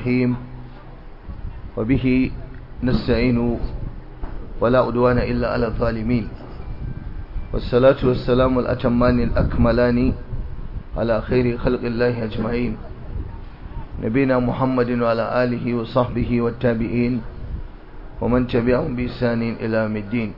الرحيم وبه نستعين ولا أدوان إلا على الظالمين والصلاة والسلام الأتمان الأكملان على خير خلق الله أجمعين نبينا محمد وعلى آله وصحبه والتابعين ومن تبعهم بإحسان إلى يوم الدين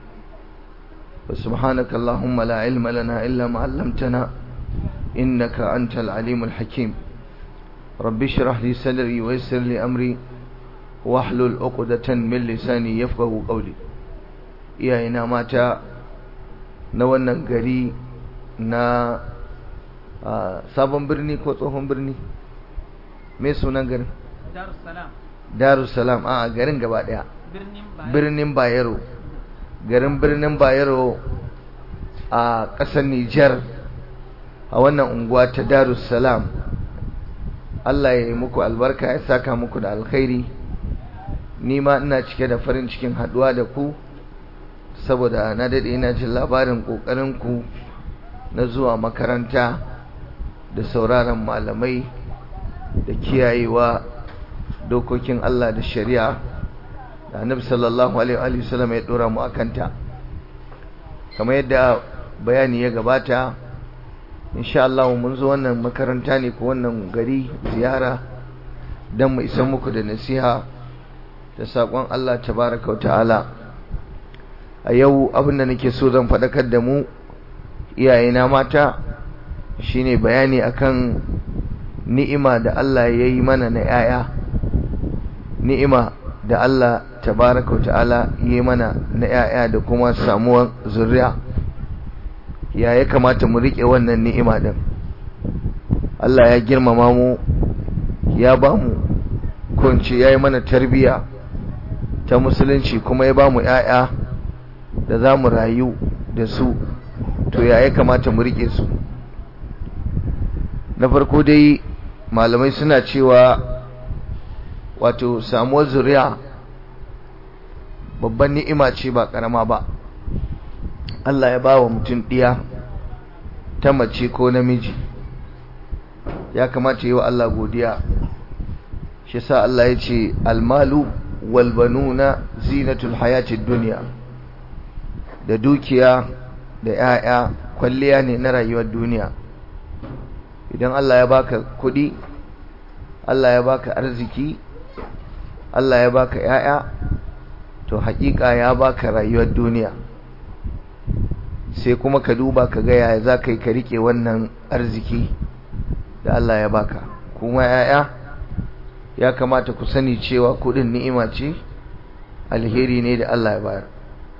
وسبحانك اللهم لا علم لنا إلا ما علمتنا إنك أنت العليم الحكيم رب اشرح لي صدري ويسر لي أمري واحلل عقدة من لساني يفقه قولي iyayena mata na wannan gari na sabon birni ko tsohon birni mai sunan garin darussalam a garin gaba daya birnin bayero garin birnin bayero a ƙasar nijar a wannan unguwa ta darussalam Allah ya yi muku albarka ya saka muku da alkhairi ni ma ina cike da farin cikin haduwa da ku saboda na dade ina jin labarin kokarin ku na zuwa makaranta da sauraron malamai da kiyayewa dokokin Allah da shari'a da Annabi sallallahu alaihi wa sallam ya dora mu akanta kamar yadda bayani ya gabata insha Allah mun zo wannan makaranta ne ko wannan gari ziyara dan mu isa muku da nasiha da sakon Allah tabaaraka ta'ala a yau abinda nake so zan faɗakar da mu iyayena mata shine bayani akan ni'ima da Allah ya yi mana na 'ya'ya ni'ima da Allah tabaraka wa ta'ala ya yi mana na 'ya'ya da kuma samuwar zuriya ya ya kamata mu riƙe wannan ni'ima din Allah ya girmama mu ya ba mu kunce ya yi mana tarbiya ta musulunci kuma ya ba mu 'ya'ya da za mu rayu da su to ya ya kamata mu rike su na farko dai malamai suna cewa wato samuwar zuriya babban ni'ima ce ba karama ba Allah ya ba wa mutum ɗiya ta mace ko namiji ya kamata yi wa Allah godiya shi sa Allah ya ce almalu walbanuna zinatul hayatid duniya da dukiya da ‘ya'ya kwalliya ne na rayuwar duniya idan Allah ya baka kuɗi Allah ya baka arziki Allah ya baka ‘ya'ya to haƙiƙa ya baka rayuwar duniya sai kuma ka duba ka ga yaya za ka yi ka riƙe wannan arziki da Allah ya baka kuma ‘ya'ya ya kamata ku sani cewa kuɗin ni'ima ce alheri ne da Allah ya bayar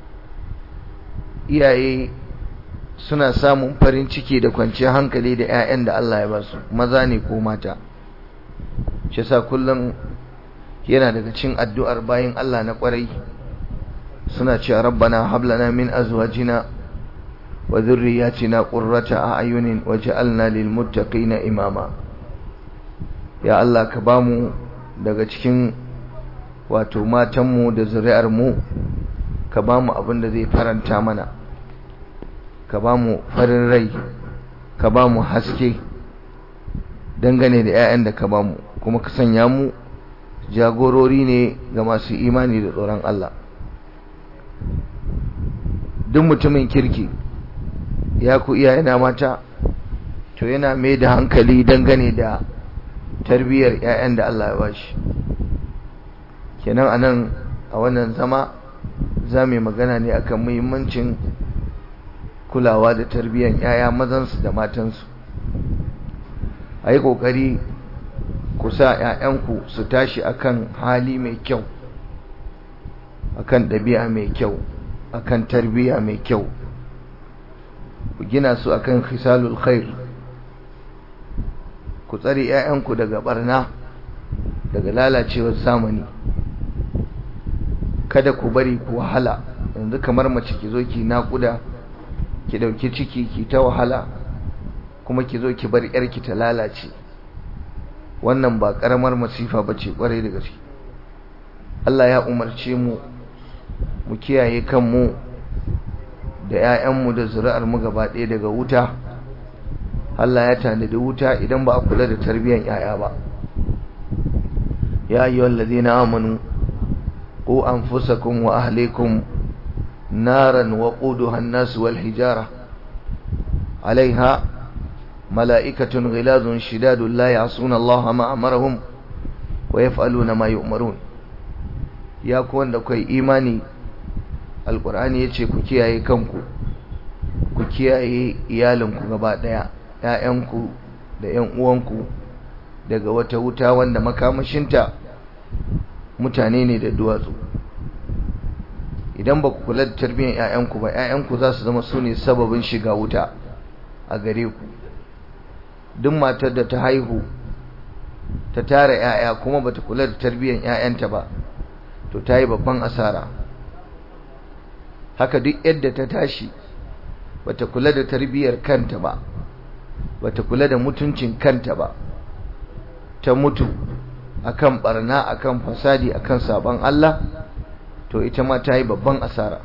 iyaye suna samun farin ciki da kwanciyar hankali da 'ya'yan da Allah ya ba su maza ne ko mata shi sa kullum yana daga cin addu'ar bayan Allah na kwarai suna cewa rabbana hablana min azwajina wa dhurriyyatina qurrata a'yunin waj'alna lil muttaqina imama ya Allah ka bamu daga cikin wato matanmu da zuri'ar mu ka bamu abin da zai faranta mana ka ba mu farin rai ka ba mu haske dangane da 'ya'yan da ka ba mu kuma ka sanya mu jagorori ne ga masu imani da tsoron Allah duk mutumin kirki ya ku iyayena mata to yana mai da hankali dangane da tarbiyyar 'ya'yan da Allah ya ba shi kenan anan a wannan zama za mu yi magana ne akan muhimmancin kulawa da tarbiyyar yaya mazansu da matansu a yi ƙoƙari ku sa ‘ya'yanku su tashi akan hali mai kyau akan ɗabi'a mai kyau akan tarbiyya mai kyau ku gina su akan khisalul khair ku tsare ‘ya'yanku daga barna daga lalacewar zamani kada ku bari ku wahala yanzu kamar mace ki zo ki naƙuda ki dauki ciki ki ta wahala kuma ki zo ki bar yarki ta lalace wannan ba karamar masifa bace kwarai da gaske Allah ya umarce mu mu kiyaye kanmu da ƴaƴanmu da zuri'ar mu gaba ɗaya daga wuta Allah ya tanadi wuta idan ba a kula da tarbiyyar ƴaƴa ba يا أيها الذين آمنوا قوا أنفسكم وأهليكم نارا وقودها الناس والحجارة عليها ملائكة غلاظ شداد لا يعصون الله ما أمرهم ويفعلون ما يؤمرون يا كون da kai imani alqur'ani yace ku kiyaye kanku ku kiyaye iyalinku gaba daya ƴaƴanku da ƴan uwanku daga wata wuta wanda makamashinta mutane ne da duwatsu idan ba ku kula da tarbiyyar ƴaƴanku ba ƴaƴanku za su zama su ne sababin shiga wuta a gare ku duk matar da ta haihu ta tara ƴaƴa kuma bata kula da tarbiyyar ƴaƴanta ba to ta yi babban asara haka duk yadda ta tashi bata kula da tarbiyyar kanta ba bata kula da mutuncin kanta ba ta mutu akan barna akan fasadi akan sabon Allah to ita ma ta yi babban asara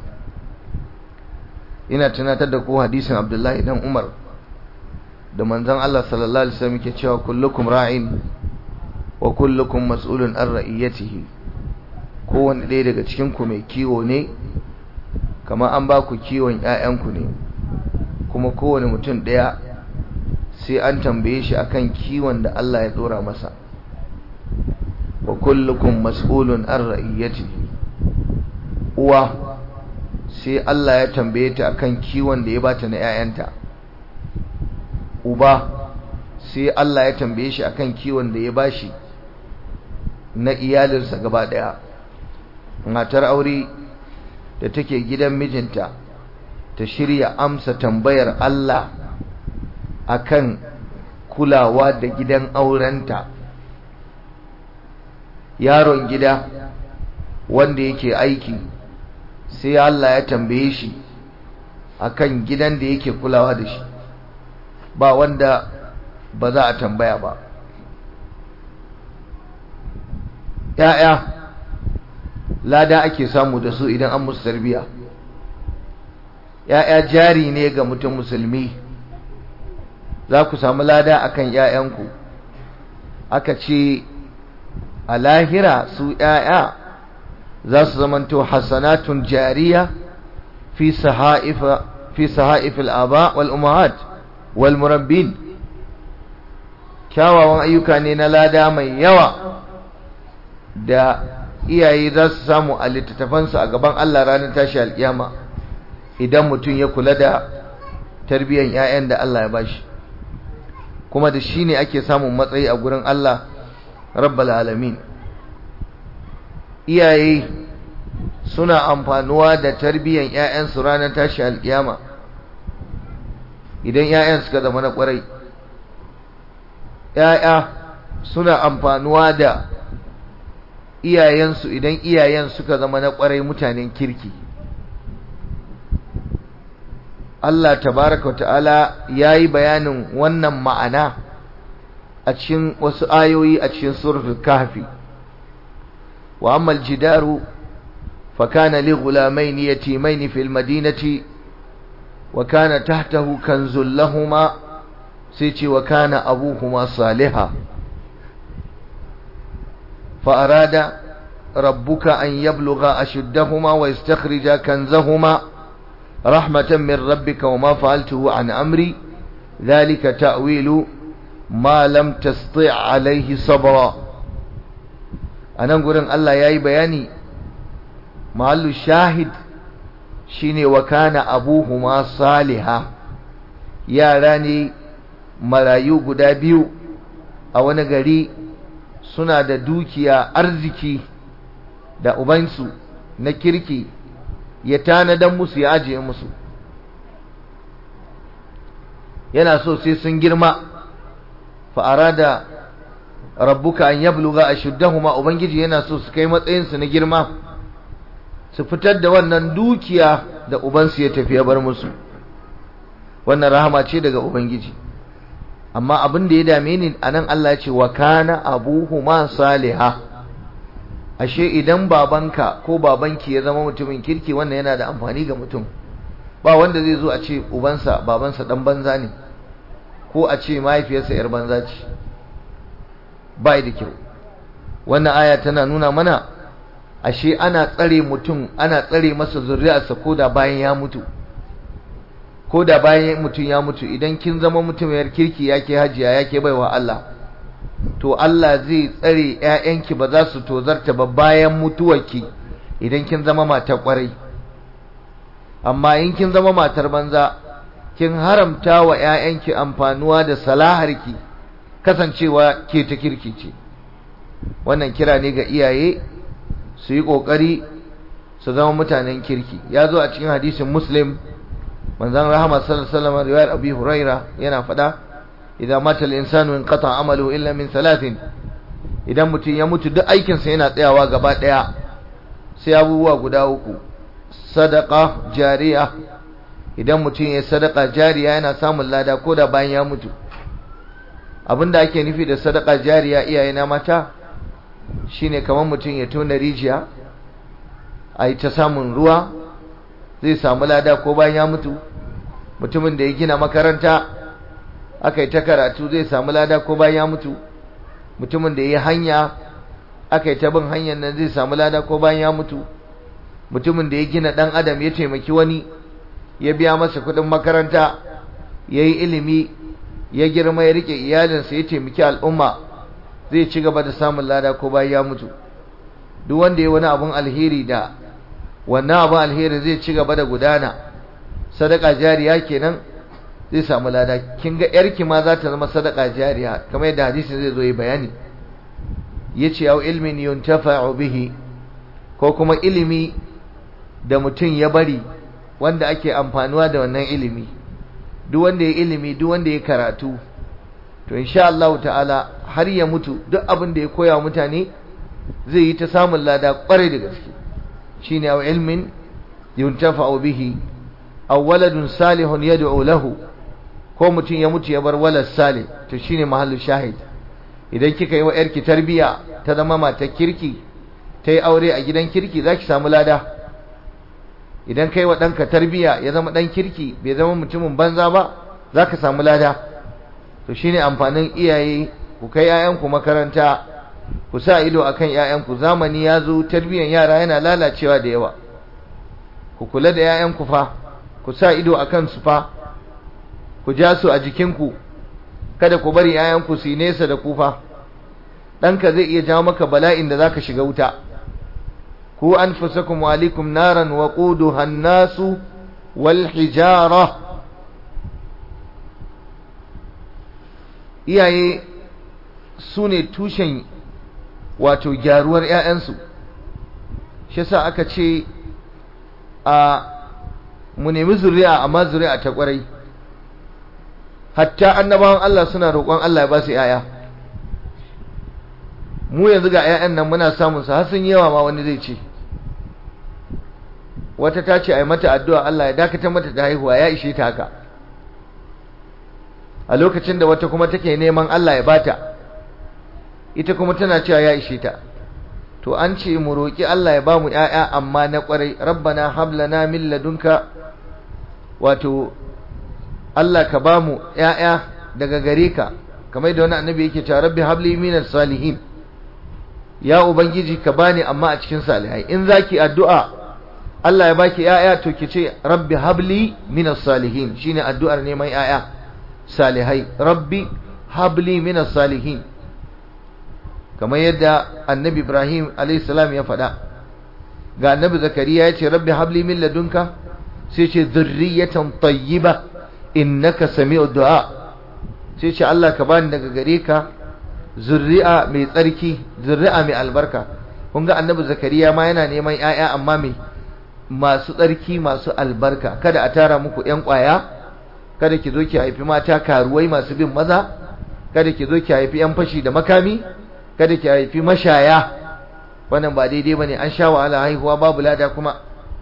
ina tunatar da ku hadisin Abdullahi dan Umar da manzon Allah sallallahu alaihi wasallam yake cewa kullukum ra'in wa kullukum mas'ulun an ra'iyatihi kowanne ɗaya daga cikin ku mai kiwo ne kamar an ba ku kiwon ƴaƴanku ne kuma kowane mutum ɗaya sai an tambaye shi akan kiwon da Allah ya dora masa wa kullukum mas'ulun an ra'iyatihi uwa sai Allah ya tambaye ta akan kiwon da ya bata na ƴaƴanta uba sai Allah ya tambaye shi akan kiwon da ya bashi na iyalinsa gaba daya matar aure da take gidan mijinta ta shirya amsa tambayar Allah akan kulawa da gidan aurenta yaron gida wanda yake aiki sai Allah ya tambaye shi akan gidan da yake kulawa da shi ba wanda ba za a tambaya ba ‘ya'ya lada ake samu da su idan an musu tarbiya ‘ya'ya jari ne ga mutum musulmi za ku samu lada akan ‘ya'yanku aka ce a lahira su ‘ya'ya za su zamanto hasanatun jariya fi saha'if al'aba wal'umahat walmurabbin kyawawan ayyuka ne na lada mai yawa da iyaye za su samu a littattafansu a gaban Allah ranar tashi alƙiyama idan mutum ya kula da tarbiyyar 'ya'yan da Allah ya bashi kuma da shi ne ake samun matsayi a gurin Allah rabbal alamin iyaye suna amfanuwa da tarbiyyar 'ya'yansu ranar tashi alƙiyama idan 'ya'yan suka zama na ƙwarai 'ya'ya suna amfanuwa da iyayensu idan iyayen suka zama na ƙwarai mutanen kirki Allah tabaraka ta'ala ya yi bayanin wannan ma'ana a cikin wasu ayoyi a cikin suratul kahfi wa amma aljidaru fa kana li ghulamayn yatimayn fil madinati wa kana tahtahu kanzul lahumā sai ce wa kana abuhuma salihah فأراد ربك أن يبلغ أشدهما ويستخرج كنزهما رحمة من ربك وما فعلته عن أمري ذلك تأويل ما لم تستطع عليه صبرا أنا أقول أن الله يأي بياني محل الشاهد شيني وكان أبوهما صالحا يا راني ملايو قدابيو أو نقري suna da dukiya arziki da ubansu na kirki ya tanadan musu ya ajiye musu yana so sai sun girma fa'ara da rabbuka an yabluga ashuddahuma ubangiji yana so su kai matsayinsu na girma su fitar da wannan dukiya da ubansu ya tafi ya bar musu wannan rahama ce daga ubangiji amma abin da ya dame ni anan Allah ya ce wa kana abuhuma saliha ashe idan babanka ko babanki ya zama mutumin kirki wannan yana da amfani ga mutum ba wanda zai zo a ce ubansa babansa dan banza ne ko a ce mahaifiyarsa yar banza ce ba da kyau wannan aya tana nuna mana ashe ana tsare mutum ana tsare masa zuri'arsa ko da bayan ya mutu ko da bayan mutum ya mutu idan kin zama mutumiyar kirki yake hajiya yake baiwa Allah to Allah zai tsare ƴaƴanki ba za su tozarta ba bayan mutuwarki idan kin zama matar kwarai amma in kin zama matar banza kin haramta wa ƴaƴanki amfanuwa da salaharki kasancewa ke ta kirki ce wannan kira ne ga iyaye su yi ƙoƙari su zama mutanen kirki ya zo a cikin hadisin muslim manzan rahama sallallahu alaihi wasallam riwayar abi huraira yana faɗa idan mata al-insanu inqata amalu illa min salatin idan mutum ya mutu duk aikin sa yana tsayawa gaba daya sai abubuwa guda uku sadaqa jariya idan mutum ya sadaqa jariya yana samun lada ko da bayan ya mutu abinda ake nufi da sadaqa jariya iyaye na mata shine kamar mutum ya tona rijiya a yi ta samun ruwa zai samu lada ko bayan ya mutu mutumin da ya gina makaranta aka yi ta karatu zai samu lada ko bayan ya mutu mutumin da ya yi hanya aka yi ta bin hanyar nan zai samu lada ko bayan ya mutu mutumin da ya gina ɗan adam ya taimaki wani ya biya masa kuɗin makaranta ya yi ilimi ya girma ya rike iyalinsa ya taimaki al'umma zai ci gaba da samun lada ko bayan ya mutu duk wanda ya wani abun alheri da wannan abun alheri zai ci gaba da gudana sadaka jariya kenan zai samu lada kin ga yarki ma za ta zama sadaka jariya kamar yadda hadisin zai zo yi bayani yace au ilmin yuntafa'u bihi ko kuma ilimi da mutum ya bari wanda ake amfanuwa da wannan ilimi duk wanda ya ilimi duk wanda ya karatu to insha Allah ta'ala har ya mutu duk abin da ya koya mutane zai yi ta samun lada kwarai da gaske shine aw ilmin yuntafa'u bihi aw waladun salihun yad'u lahu ko mutum ya mutu ya bar walad salih to shine mahallu shahid idan kika yi wa yarki tarbiya ta zama matar kirki ta yi aure a gidan kirki zaki samu lada idan kai wa ɗanka tarbiya ya zama ɗan kirki bai zama mutumin banza ba zaka samu lada to shine amfanin iyaye ku kai 'ya'yanku makaranta ku sa ido akan 'ya'yanku zamani ya zo tarbiyyar yara yana lalacewa da yawa ku kula da 'ya'yanku fa ku sa ido akan su fa ku ja su a jikinku kada ku bari 'ya'yanku su yi nesa da ku fa ɗanka zai iya jawo maka bala'in da zaka shiga wuta ku anfusakum wa alaikum naran wa quduha an-nasu wal hijara iyaye su ne tushen wato gyaruwar 'ya'yansu shi yasa aka ce a mu nemi zuri'a amma zuri'a ta kwarai hatta annabawan Allah suna roƙon Allah ya ba su 'ya'ya mu yanzu ga 'ya'yan nan muna samun su har sun yawa ma wani zai ce wata ta ce a yi mata addu'a Allah ya dakatar mata da haihuwa ya ishe ta haka a lokacin da wata kuma take neman Allah ya bata ita kuma tana cewa ya ishe ta to an ce mu roki Allah ya bamu ƴaƴa amma na ƙwarai rabbana hab lana min ladunka wato Allah ka bamu ƴaƴa daga gare ka kamar da wani annabi yake cewa rabbi habli minas salihin ya ubangiji ka bani amma a cikin salihai in zaki addu'a Allah ya baki ƴaƴa to ki ce rabbi habli minas salihin shine addu'ar neman ƴaƴa salihai rabbi habli minas salihin kamar yadda annabi ibrahim alaihissalam ya faɗa ga annabi zakariya ya ce rabbi habli min ladunka sai ce zurriyatan tayyiba innaka sami'ud du'a sai ce Allah ka bani daga gare ka zurri'a mai tsarki zurri'a mai albarka kun ga annabi zakariya ma yana neman 'ya'ya amma mai masu tsarki masu albarka kada a tara muku 'yan ƙwaya kada ki zo ki haifi mata karuwai masu bin maza kada ki zo ki haifi 'yan fashi da makami kada ki haifi mashaya wannan ba daidai bane an sha wahala haihuwa babu lada kuma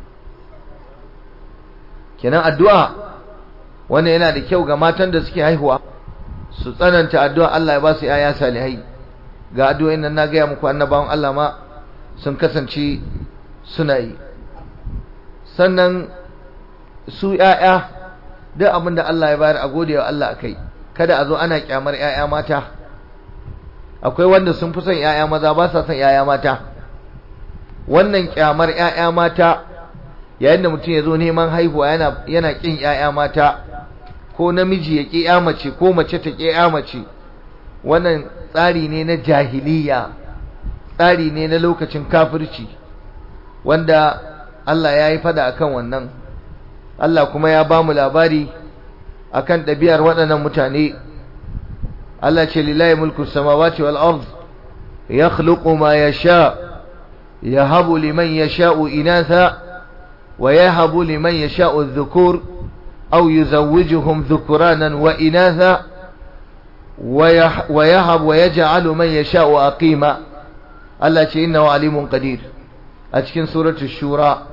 kenan addu'a wannan yana da kyau ga matan da suke haihuwa su tsananta addu'a Allah ya ba su yaya salihai ga addu'o'in nan na gaya muku annabawan Allah ma sun kasance suna yi sannan su yaya duk abin da Allah ya bayar a gode wa Allah akai kada a zo ana kyamar yaya mata akwai wanda sun fi son ‘ya'ya maza ba sa son ‘ya'ya mata wannan kyamar ‘ya'ya mata yayin da mutum ya zo neman haihuwa yana yana ƙin ‘ya'ya mata ko namiji ya ƙi ‘ya mace ko mace ta ƙi ‘ya mace wannan tsari ne na jahiliya tsari ne na lokacin kafirci wanda Allah ya yi fada akan wannan Allah kuma ya ba mu labari akan ɗabi'ar waɗannan mutane Allah ce lillahi mulku samawati wal ard yakhluqu ma yasha yahabu liman yasha'u inatha wa yahabu liman yasha'u adh-dhukur aw yuzawwijuhum dhukuranan wa inatha wa yahab wa yaj'alu man yasha'u aqima Allah ce innahu alimun qadir a cikin suratul shura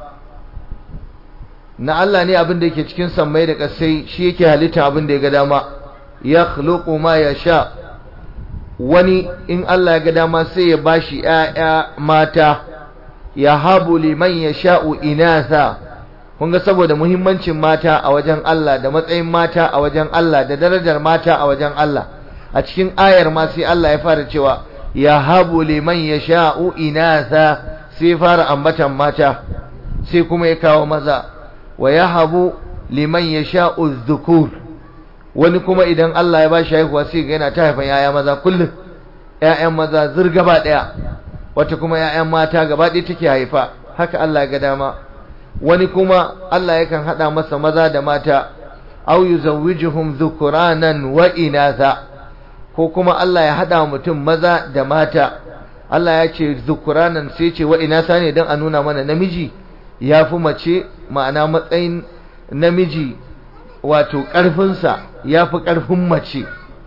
na Allah ne abin da yake cikin sammai da ƙasai shi yake halitta abin da ya ga dama ya khluqu ma yasha wani in Allah ya ga dama sai ya bashi ƴaƴa mata ya habu liman yasha'u inatha kun ga saboda muhimmancin mata a wajen Allah da matsayin mata a wajen Allah da darajar mata a wajen Allah a cikin ayar ma sai Allah ya fara cewa ya habu liman yasha'u inatha sai fara ambatan mata sai kuma ya kawo maza wa yahabu liman yasha'u dhukur wani kuma idan Allah ya bashi haihuwa sai ga yana ta haifan yaya maza kullum ƴaƴan maza zur gaba daya wata kuma ƴaƴan mata gaba ɗaya take haifa haka Allah ga dama wani kuma Allah yakan hada masa maza da mata aw yuzawwijuhum dhukuranan wa inatha ko kuma Allah ya hada mutum maza da mata Allah ya ce dhukuranan sai ce wa inatha ne dan a nuna mana namiji ya fi mace ma'ana matsayin namiji wato ƙarfinsa ya fi ƙarfin mace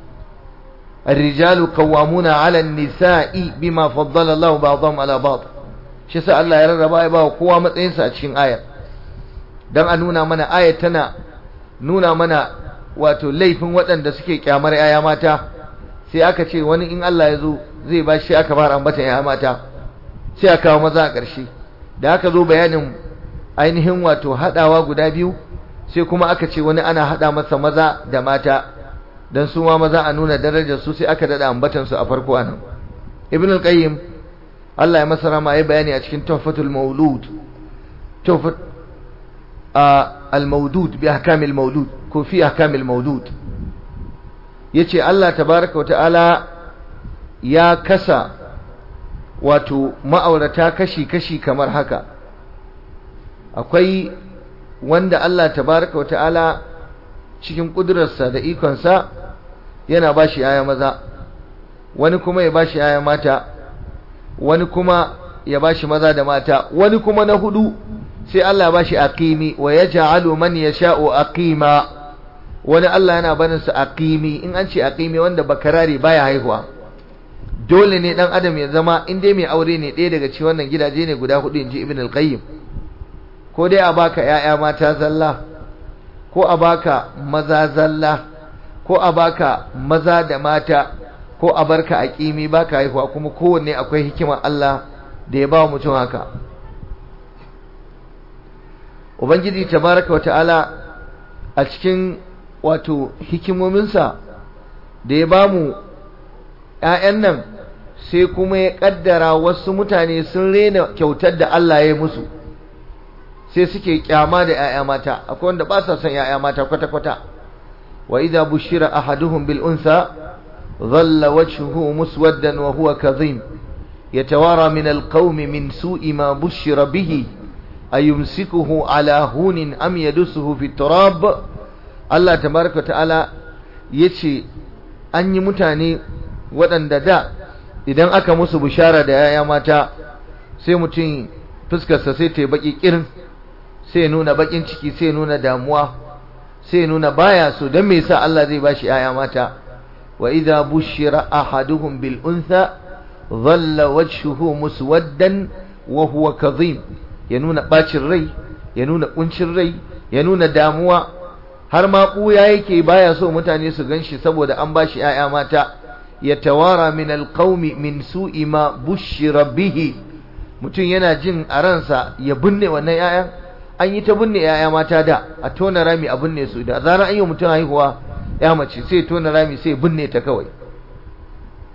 الرجال قوامون على النساء بما فضل الله بعضهم على بعض shi sa Allah ya rarraba ya ba kowa matsayinsa a cikin ayar dan a nuna mana ayar tana nuna mana wato laifin waɗanda suke kyamar yaya mata sai aka ce wani in Allah ya zo zai ba shi aka fara ambatan yaya mata sai aka kawo maza a ƙarshe da aka zo bayanin ainihin wato haɗawa guda biyu sai kuma aka ce wani ana haɗa masa maza da mata don su ma maza a nuna darajar su sai aka daɗa ambatan su a farko anan ibn al-qayyim Allah ya masa rama ya bayani a cikin tuhfatul maulud tuhfat al-maudud bi ahkamil maulud ko fi ahkamil maulud yace Allah tabaraka wa ta'ala ya kasa wato ma'aurata kashi-kashi kamar haka akwai wanda Allah tabaraka wa ta'ala cikin ƙudurarsa da ikonsa yana ba shi yaya maza wani kuma ya ba shi yaya mata wani kuma ya ba shi maza da mata wani kuma na hudu sai Allah ba shi aqimi wa yaj'alu man yasha'u aqima wani Allah yana barin sa aqimi in an ce aqimi wanda bakarare baya haihuwa dole ne dan adam ya zama in dai mai aure ne ɗaya daga cikin wannan gidaje ne guda hudu inji ibn al-qayyim ko dai a baka ƴaƴa mata zalla ko a baka maza zalla ko a baka maza da mata ko a barka aqimi baka haihuwa kuma kowanne akwai hikimar Allah da ya ba mutum haka ubangiji tabaraka wata'ala a cikin wato hikimominsa da ya bamu ƴaƴan nan sai kuma ya kaddara wasu mutane sun rena kyautar da Allah ya yi musu sai suke kyama da ƴaƴa mata akwai wanda ba sa son ƴaƴa mata kwata kwata wa idza bushira ahaduhum bil unsa dhalla wajhuhu muswaddan wa huwa kadhim yatawara min al qawmi min su'i ma bushira bihi ayumsikuhu ala hunin am yadusuhu fi turab Allah tabaraka ta'ala yace an yi mutane waɗanda da idan aka musu bishara da yaya mata sai mutum fuskarsa sai ta yi baki kirin sai nuna bakin ciki sai nuna damuwa sai nuna baya so dan me yasa Allah zai bashi yaya mata wa idza bushira ahaduhum bil untha dhalla wajhuhu muswaddan wa huwa kadhim ya nuna bacin rai ya nuna kuncin rai ya nuna damuwa har ma kuya yake baya so mutane su ganshi saboda an bashi yaya mata ya tawara min alqaumi min su'i ma bushira bihi mutum yana jin a ransa ya binne wannan yayan an yi ta binne yaya mata da a tona rami a binne su da zarar an yi mutum haihuwa ya mace sai tona rami sai binne ta kawai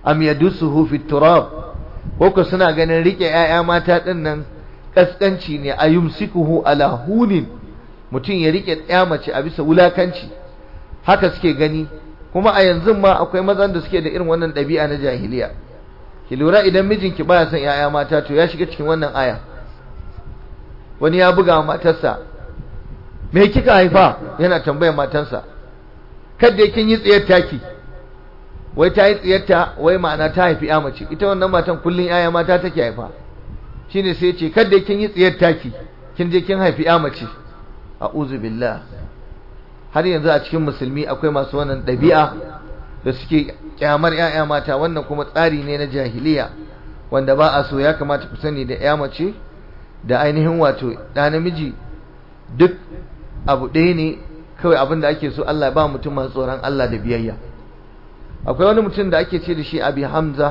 am yadussuhu fi turab ko suna ganin rike 'ya'ya mata din nan kaskanci ne ayumsikuhu ala hunin mutum ya rike ya mace a bisa wulakanci haka suke gani kuma a yanzu ma akwai mazan da suke da irin wannan ɗabi'a na jahiliya ki lura idan mijinki baya son 'ya'ya mata to ya shiga cikin wannan aya wani ya buga matarsa me kika haifa yana tambayar matarsa kada kin yi tsiyar taki wai ta yi tsiyarta wai ma'ana ta haifi ya mace ita wannan matan kullun yaya mata take haifa shine sai ce kada kin yi tsiyar taki kin je kin haifi ya mace a'udhu billah har yanzu a cikin musulmi akwai masu wannan ɗabi'a da suke kyamar yaya mata wannan kuma tsari ne na jahiliya wanda ba a so ya kamata ku sani da ya mace da ainihin wato ɗa namiji duk abu ɗaya ne kawai abin da ake so Allah ba mutum masu tsoron Allah da biyayya akwai wani mutum da ake ce da shi abi hamza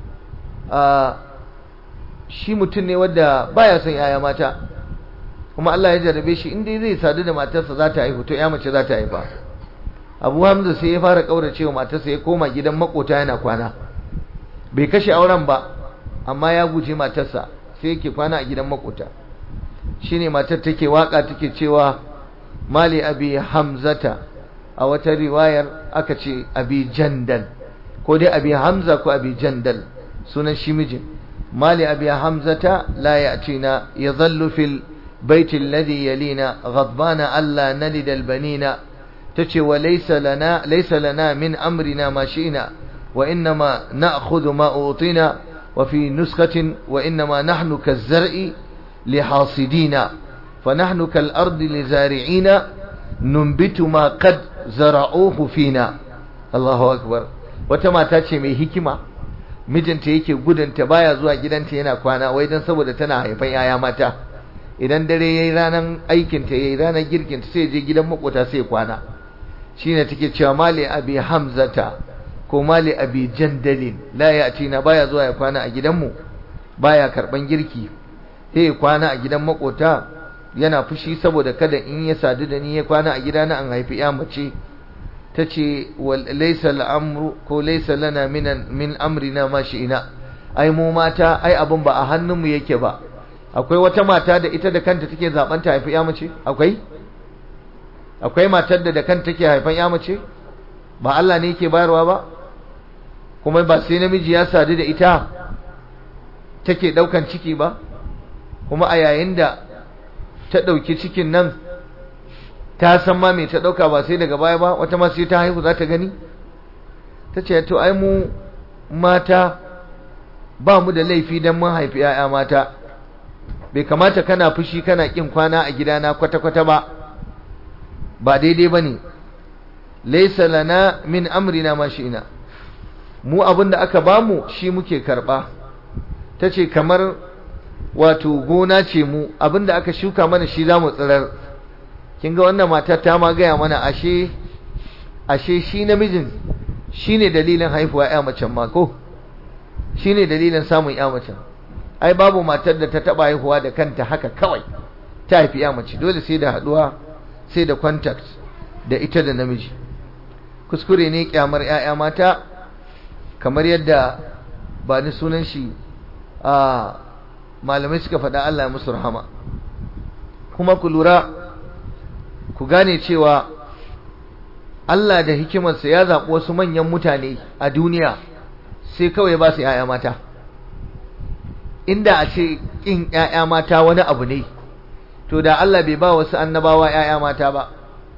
shi mutum ne wadda baya son yaya mata kuma Allah ya jarabe shi inda zai sadu da matarsa za ta haihu to ya mace za ta haifa abu hamza sai ya fara kaurace wa matarsa ya koma gidan makota yana kwana bai kashe auren ba amma ya guje matarsa sai yake kwana a gidan makota shine matar take waka take cewa mali abi hamzata a wata riwayar aka ce abi jandal ko dai abi hamza ko abi jandal sunan shi mijin mali abi hamzata la ya'tina yadhallu fil بيت الذي يلينا غضبان ألا نلد البنين تشي وليس لنا ليس لنا من أمرنا ما شئنا وإنما نأخذ ما أوطينا وفي نسخة وإنما نحن كالزرع لحاصدين فنحن كالأرض لزارعين ننبت ما قد زرعوه فينا الله أكبر وتما تاتي مي hikima mijinta yake gudunta baya zuwa gidanta yana kwana wai dan saboda tana haifan yaya mata idan dare yayi ranan aikin ta yayi ranan girkin ta sai je gidan makota sai kwana shine take cewa mali abi hamzata ko mali abi jandalin la yatina baya zuwa ya kwana a gidanmu baya karban girki sai kwana a gidan makota yana fushi saboda kada in ya sadu da ni ya kwana a gidana an haifi ya mace tace laysa al-amru ko laysa lana min min amrina ma shi'ina ai mu mata ai abun ba a hannunmu yake ba akwai wata mata da ita da kanta take zaben ta haifi ya mace akwai akwai matar da da kanta take haifan ya mace ba Allah ne yake bayarwa ba kuma ba sai namiji ya sadu da ita take daukan ciki ba kuma a yayin da ta dauki cikin nan ta san ma me ta dauka ba sai daga baya ba wata ma sai ta haihu za ta gani tace to ai mu mata ba mu da laifi dan mun haifi 'ya'ya mata bai kamata kana fushi kana kin kwana a gidana kwata-kwata ba ba daidai bane laysa lana min amrina ma shi'na mu abinda aka bamu shi muke karba tace kamar wato gona ce mu abinda aka shuka mana shi zamu tsirar kin ga wannan matar ta ma gaya mana ashe ashe shi namijin shine dalilin haifuwa ya macen ma ko shine dalilin samun ya macen ai babu matar da ta taba haihuwa da kanta haka kawai ta haifi ya mace dole sai da haduwa sai da contact da ita da namiji kuskure ne kyamar ƴaƴa mata kamar yadda ba ni sunan shi a malamai suka faɗa Allah ya musu rahama kuma ku lura ku gane cewa Allah da hikimarsa ya zaɓi wasu manyan mutane a duniya sai kawai ba su ƴaƴa mata inda a ce ƙin ‘ya'ya mata wani abu ne, to da Allah bai ba wasu annabawa ‘ya'ya mata ba,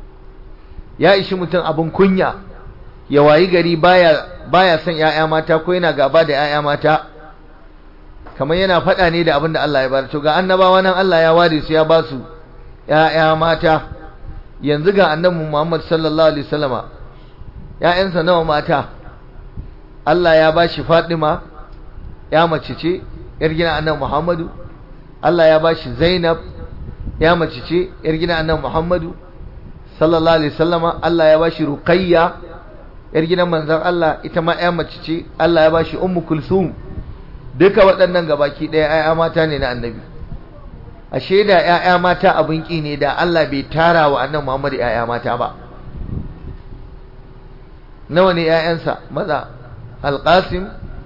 ya ishi mutum abin kunya, ya wayi gari baya, baya son ‘ya'ya mata ko yana gaba da ‘ya'ya mata, kamar yana faɗa ne da abin da Allah ya bar. To ga annabawa nan Allah ya ware su ya ba su ‘ya'ya mata, yanzu ga annabi Muhammad sallallahu Alaihi wasallama, ‘ya'yansa nawa mata, Allah ya ba shi Fatima, ya mace ce, yar gina annabi Muhammadu Allah ya bashi Zainab ya mace ce yar gina annabi Muhammadu sallallahu alaihi wasallama Allah ya bashi Ruqayya yar gidan manzon Allah ita ma ya mace ce Allah ya bashi Ummu Kulsum duka waɗannan gabaki ɗaya ƴaƴa mata ne na annabi ashe da ƴaƴa mata abin ki ne da Allah bai tara wa annabi Muhammad ƴaƴa mata ba nawa ne ƴaƴansa maza Al-Qasim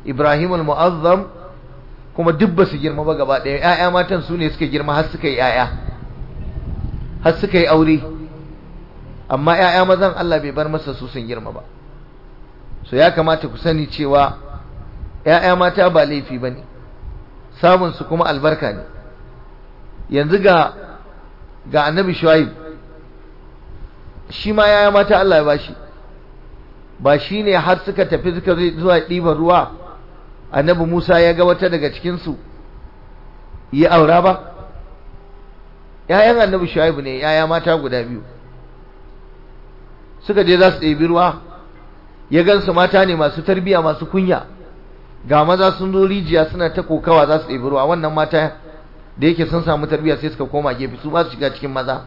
Ibrahim al-Mu'azzam kuma duk ba su girma ba gaba ɗaya ‘ya'ya matan su ne suka girma har suka yi ‘ya'ya har suka yi aure amma ‘ya'ya mazan Allah bai bar masa su sun girma ba so ya kamata ku sani cewa ‘ya'ya mata ba laifi ba ne samunsu kuma albarka ne yanzu ga ga annabi shuaib shi ma ‘ya'ya mata Allah ya bashi ba shi ne har suka tafi suka zuwa ɗiban ruwa annabi Musa ya ga wata daga cikinsu yi aura ba ‘ya'yan annabi shuaibu ne ‘ya'ya mata guda biyu suka je za su ɗebi ruwa ya gansu mata ne masu tarbiya masu kunya ga maza sun zo rijiya suna ta kokawa za su ɗebi ruwa wannan mata da yake sun samu tarbiya sai suka koma gefe su ba su shiga cikin maza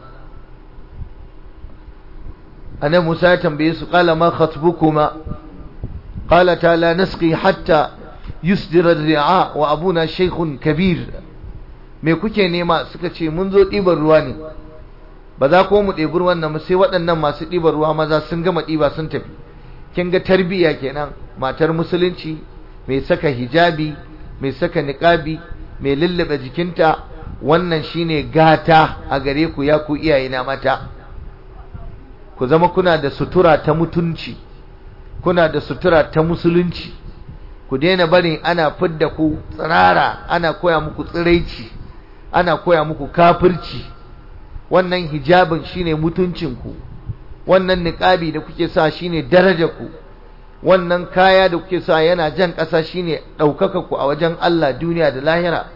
annabi Musa ya tambaye su qala ma khatbukuma qala ta la nasqi hatta yusdira ar-ri'a wa abuna shaykhun kabir me kuke nema suka ce mun zo ɗiban ruwa ne ba za ko mu ɗebi ruwan nan sai waɗannan masu ɗiban ruwa maza sun gama ɗiba sun tafi kin ga tarbiyya kenan matar musulunci mai saka hijabi mai saka niqabi mai lullube jikinta wannan shine gata a gare ku ya ku iyayena mata ku zama kuna da sutura ta mutunci kuna da sutura ta musulunci ku daina barin ana fidda ku tsirara ana koya muku tsiraici ana koya muku kafirci wannan hijabin shine mutuncinku wannan niqabi da kuke sa shine darajarku wannan kaya da kuke sa yana jan ƙasa shine ɗaukaka ku a wajen Allah duniya da lahira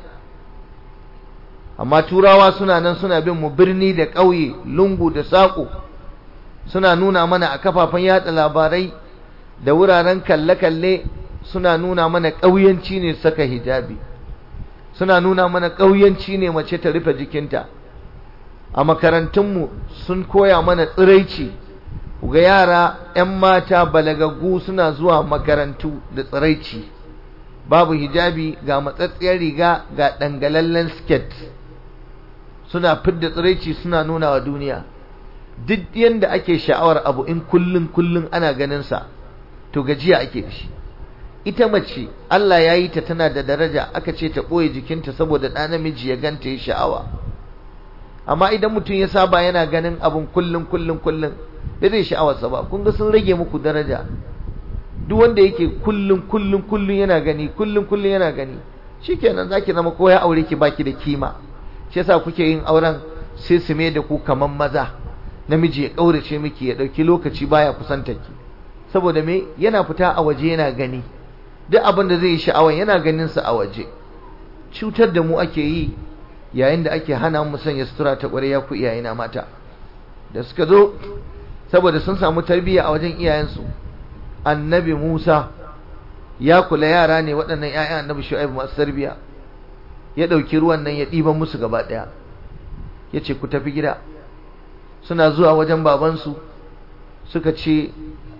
amma turawa suna nan suna bin mu birni da ƙauye lungu da saƙo suna nuna mana a kafafen yatsa labarai da wuraren kalle-kalle suna nuna mana ƙauyanci ne saka hijabi suna nuna mana ƙauyanci ne mace ta rufe jikinta a makarantunmu sun koya mana tsiraici ga yara 'yan mata balagaggu suna zuwa makarantu da tsiraici babu hijabi ga matsatsiyar riga ga dangalallen sket suna fidda tsiraici suna nuna wa duniya duk yanda ake sha'awar abu in kullun kullun ana ganin sa to gajiya ake da shi ita mace Allah ya yi ta tana da daraja aka ce ta ɓoye jikinta saboda ɗa namiji ya ganta ya sha'awa amma idan mutum ya saba yana ganin abun kullun kullun kullun da zai sha'awarsa ba kun ga sun rage muku daraja duk wanda yake kullun kullun kullun yana gani kullun kullun yana gani shikenan zaki zama ko ya aure ki baki da kima shi yasa kuke yin auren sai su mai da ku kaman maza namiji ya kaurace miki ya dauki lokaci baya kusanta ki saboda me yana fita a waje yana gani duk abin da zai yi sha'awa yana ganin sa a waje cutar da mu ake yi yayin da ake hana mu sanya sutura ta ƙwarya ku iyayena mata da suka zo saboda sun samu tarbiyya a wajen iyayensu annabi Musa ya kula yara ne waɗannan ƴaƴan annabi Shu'aib masu tarbiyya ya ɗauki ruwan nan ya ɗiban musu gaba ɗaya ya ce ku tafi gida suna zuwa wajen babansu suka ce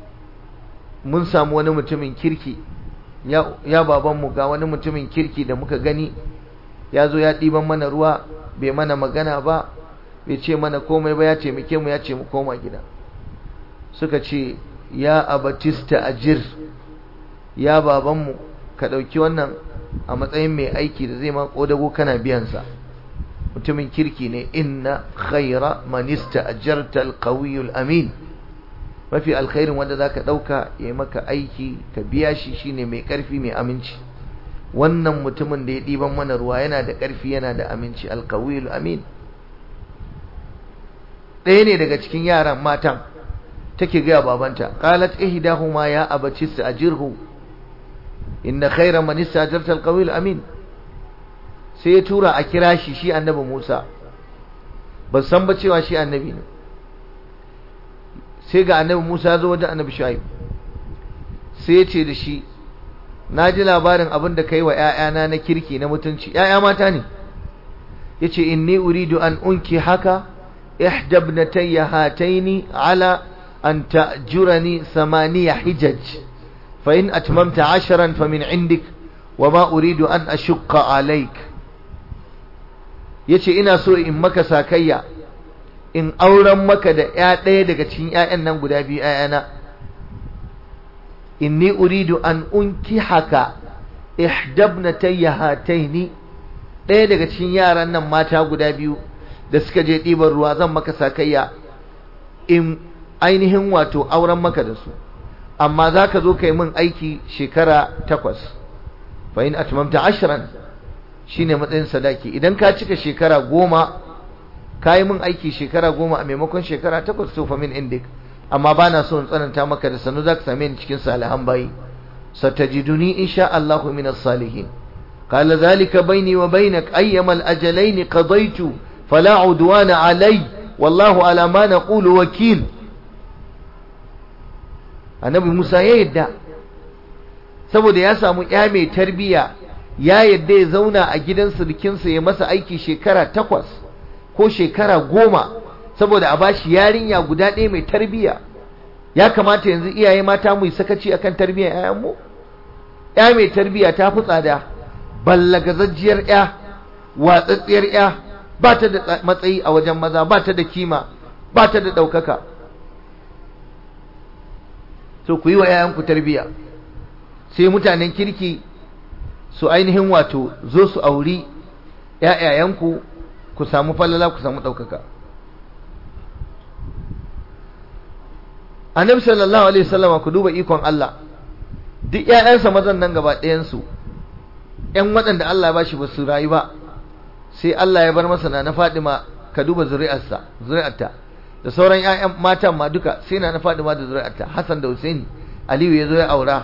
mun samu wani mutumin kirki ya, ya babanmu ga wani mutumin kirki da muka gani ya zo ya ɗiban mana ruwa bai mana magana ba bai ce mana komai ba ya taimake mu ya ce mu koma gida suka ce ya abatista ajir ya babanmu ka ɗauki wannan a matsayin mai aiki da zai ma ƙodago kana biyansa mutumin kirki ne inna khaira manista ajarta alqawiyul amin mafi alkhairin wanda zaka ɗauka ya yi maka aiki ka biya shi shine mai ƙarfi mai aminci wannan mutumin da ya ɗiban mana ruwa yana da ƙarfi yana da aminci alqawiyul amin ɗaya ne daga cikin yaran matan take gaya babanta qalat ihdahuma ya abati ajirhu inna khayra man istajarta alqawi amin sai ya tura a kira shi shi annabi Musa ba san ba cewa shi annabi ne sai ga annabi Musa zo wajen annabi Shu'aib sai ya ce da shi na ji labarin abin da kai wa ƴaƴana na kirki na mutunci ƴaƴa mata ne yace inni uridu an unki haka ihda ibnatayya hataini ala أن تأجرني ثمانية حجج فإن أتممت عشرا فمن عندك وما أريد أن أشق عليك yace ina so in maka sakayya in auren maka da ya ɗaya daga cikin ƴaƴan nan guda biyu ƴaƴana inni uridu an unki haka ihdabnatayya hataini ɗaya daga cikin yaran nan mata guda biyu da suka je ɗiban ruwa zan maka sakayya in ainihin wato auren maka da su amma za ka zo ka yi min aiki shekara takwas fa in atmamta ashran shine matsayin sadaki idan ka cika shekara goma ka yi min aiki shekara goma a maimakon shekara takwas to fa min indik amma ba na so in tsananta maka da sanu za ka same ni cikin salihan bayi satajiduni insha Allah min as-salihin qala zalika baini wa bainak ayyama al-ajalain qadaytu fala udwana alai wallahu ala ma naqulu wakil annabi Musa ya yadda saboda ya samu ya mai tarbiya ya yadda ya zauna a gidan surukinsa ya masa aiki shekara takwas ko shekara goma saboda a bashi yarinya guda ɗaya mai tarbiya ya kamata yanzu iyaye mata mu yi sakaci akan tarbiyyar ƴaƴanmu ƴa mai tarbiya ta fi tsada ballagazajjiyar ƴa watsatsiyar ƴa ba ta da matsayi a wajen maza ba ta da kima ba ta da ɗaukaka so ku yi wa ƴaƴanku tarbiya sai mutanen kirki su ainihin wato zo su auri ƴaƴayenku ku samu falala ku samu ɗaukaka annabi sallallahu alaihi wasallama ku duba ikon Allah duk ƴaƴansa mazan nan gaba ɗayan su ƴan waɗanda Allah ya bashi ba su rayu ba sai Allah ya bar masa na na Fadima ka duba zuri'arsa zuri'arta da sauran ƴaƴan matan ma duka sai na na Fadima da zuri'arta Hassan da Husaini Aliyu ya zo ya aura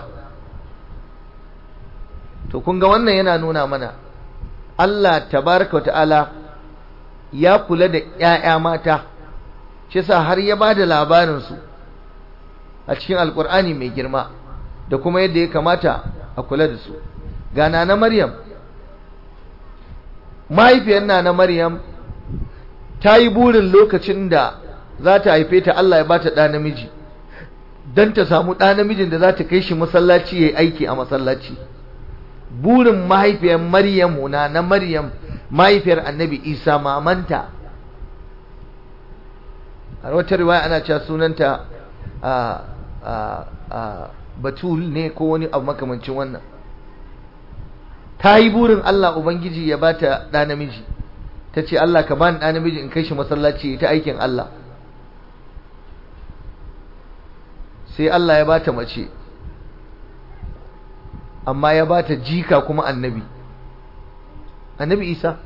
to kun ga wannan yana nuna mana Allah tabaraka wa ta'ala ya kula da ƴaƴa mata shi yasa har ya bada labarin su a cikin alkur'ani mai girma da kuma yadda ya kamata a kula da su ga na maryam mahaifiyar na maryam ta yi burin lokacin da za ta haife ta Allah ya ba ta ɗa namiji don ta samu ɗa namijin da za ta kai shi masallaci ya yi aiki a masallaci burin mahaifiyar maryam na na maryam mahaifiyar annabi isa mamanta a wata riwaya ana cewa sunanta a batul ne ko wani abu makamancin wannan ta yi burin Allah Ubangiji ya ba ta ɗa namiji ta ce Allah ka bani ɗa namiji in kai shi masallaci ta aikin Allah sai Allah ya ba ta mace amma ya ba ta jika kuma annabi annabi isa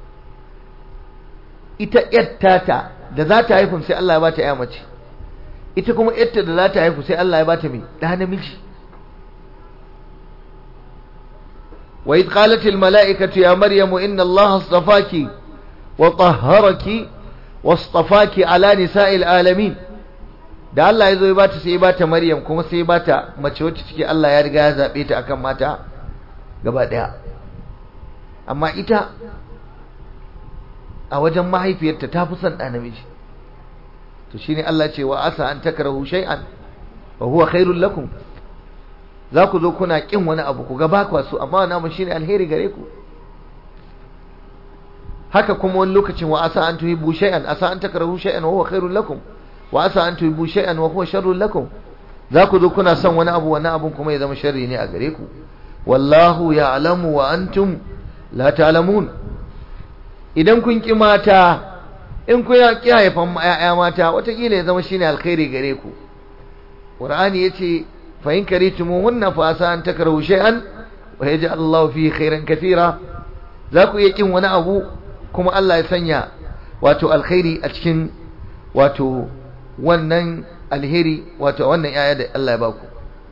ita ‘yattata da za ta haifun sai Allah ya ba ta ‘ya mace ita kuma ‘yatta da za ta haifu sai Allah ya ba ta mai ɗa namiji wa yi ƙalatil mala'ikatu ya maryamu inna Allah astafaki wa tahharaki wa astafaki ala nisa'il alamin da Allah ya zo ya bata sai ya bata Maryam kuma sai ya bata mace wacce take Allah ya riga ya zabe ta akan mata gaba daya amma ita a wajen mahaifiyarta ta fi son ɗa namiji to shine Allah ce wa asa an takrahu shay'an wa huwa khairul lakum za ku zo kuna kin wani abu ku ga ba ku so amma wannan shine alheri gare ku haka kuma wani lokacin wa asa an tuhibbu shay'an asa an takrahu shay'an wa huwa khairul lakum wa asa an tuhibbu shay'an wa huwa sharrul lakum za ku zo kuna son wani abu wani abun kuma ya zama sharri ne a gare ku wallahu ya'lamu wa antum la ta'lamun idan kun ki mata in kun ki haifan ƴaƴa mata watakila ya zama shine alkhairi gare ku qur'ani yace fa in karitumuhunna fa asa an takrahu shay'an wa yaj'al Allahu fihi khairan katira za ku iya kin wani abu kuma Allah ya sanya wato alkhairi a cikin wato wannan alheri wato wannan yaya da Allah ya baku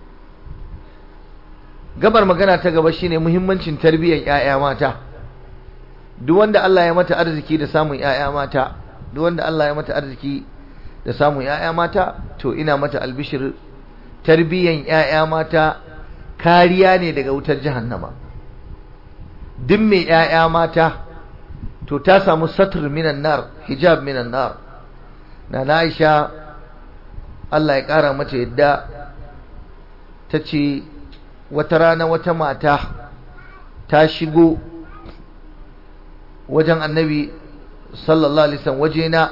gabar magana ta gaba shine muhimmancin tarbiyyar yaya mata duk wanda Allah ya mata arziki da samun yaya mata duk wanda Allah ya mata arziki da samun yaya mata to ina mata albishir tarbiyyar yaya mata kariya ne daga wutar jahannama duk mai yaya mata to ta samu satr minan nar hijab minan nar na Aisha Allah ya kara mata yadda ta ce wata rana wata mata ta shigo wajen annabi sallallahu alaihi wasallam wajena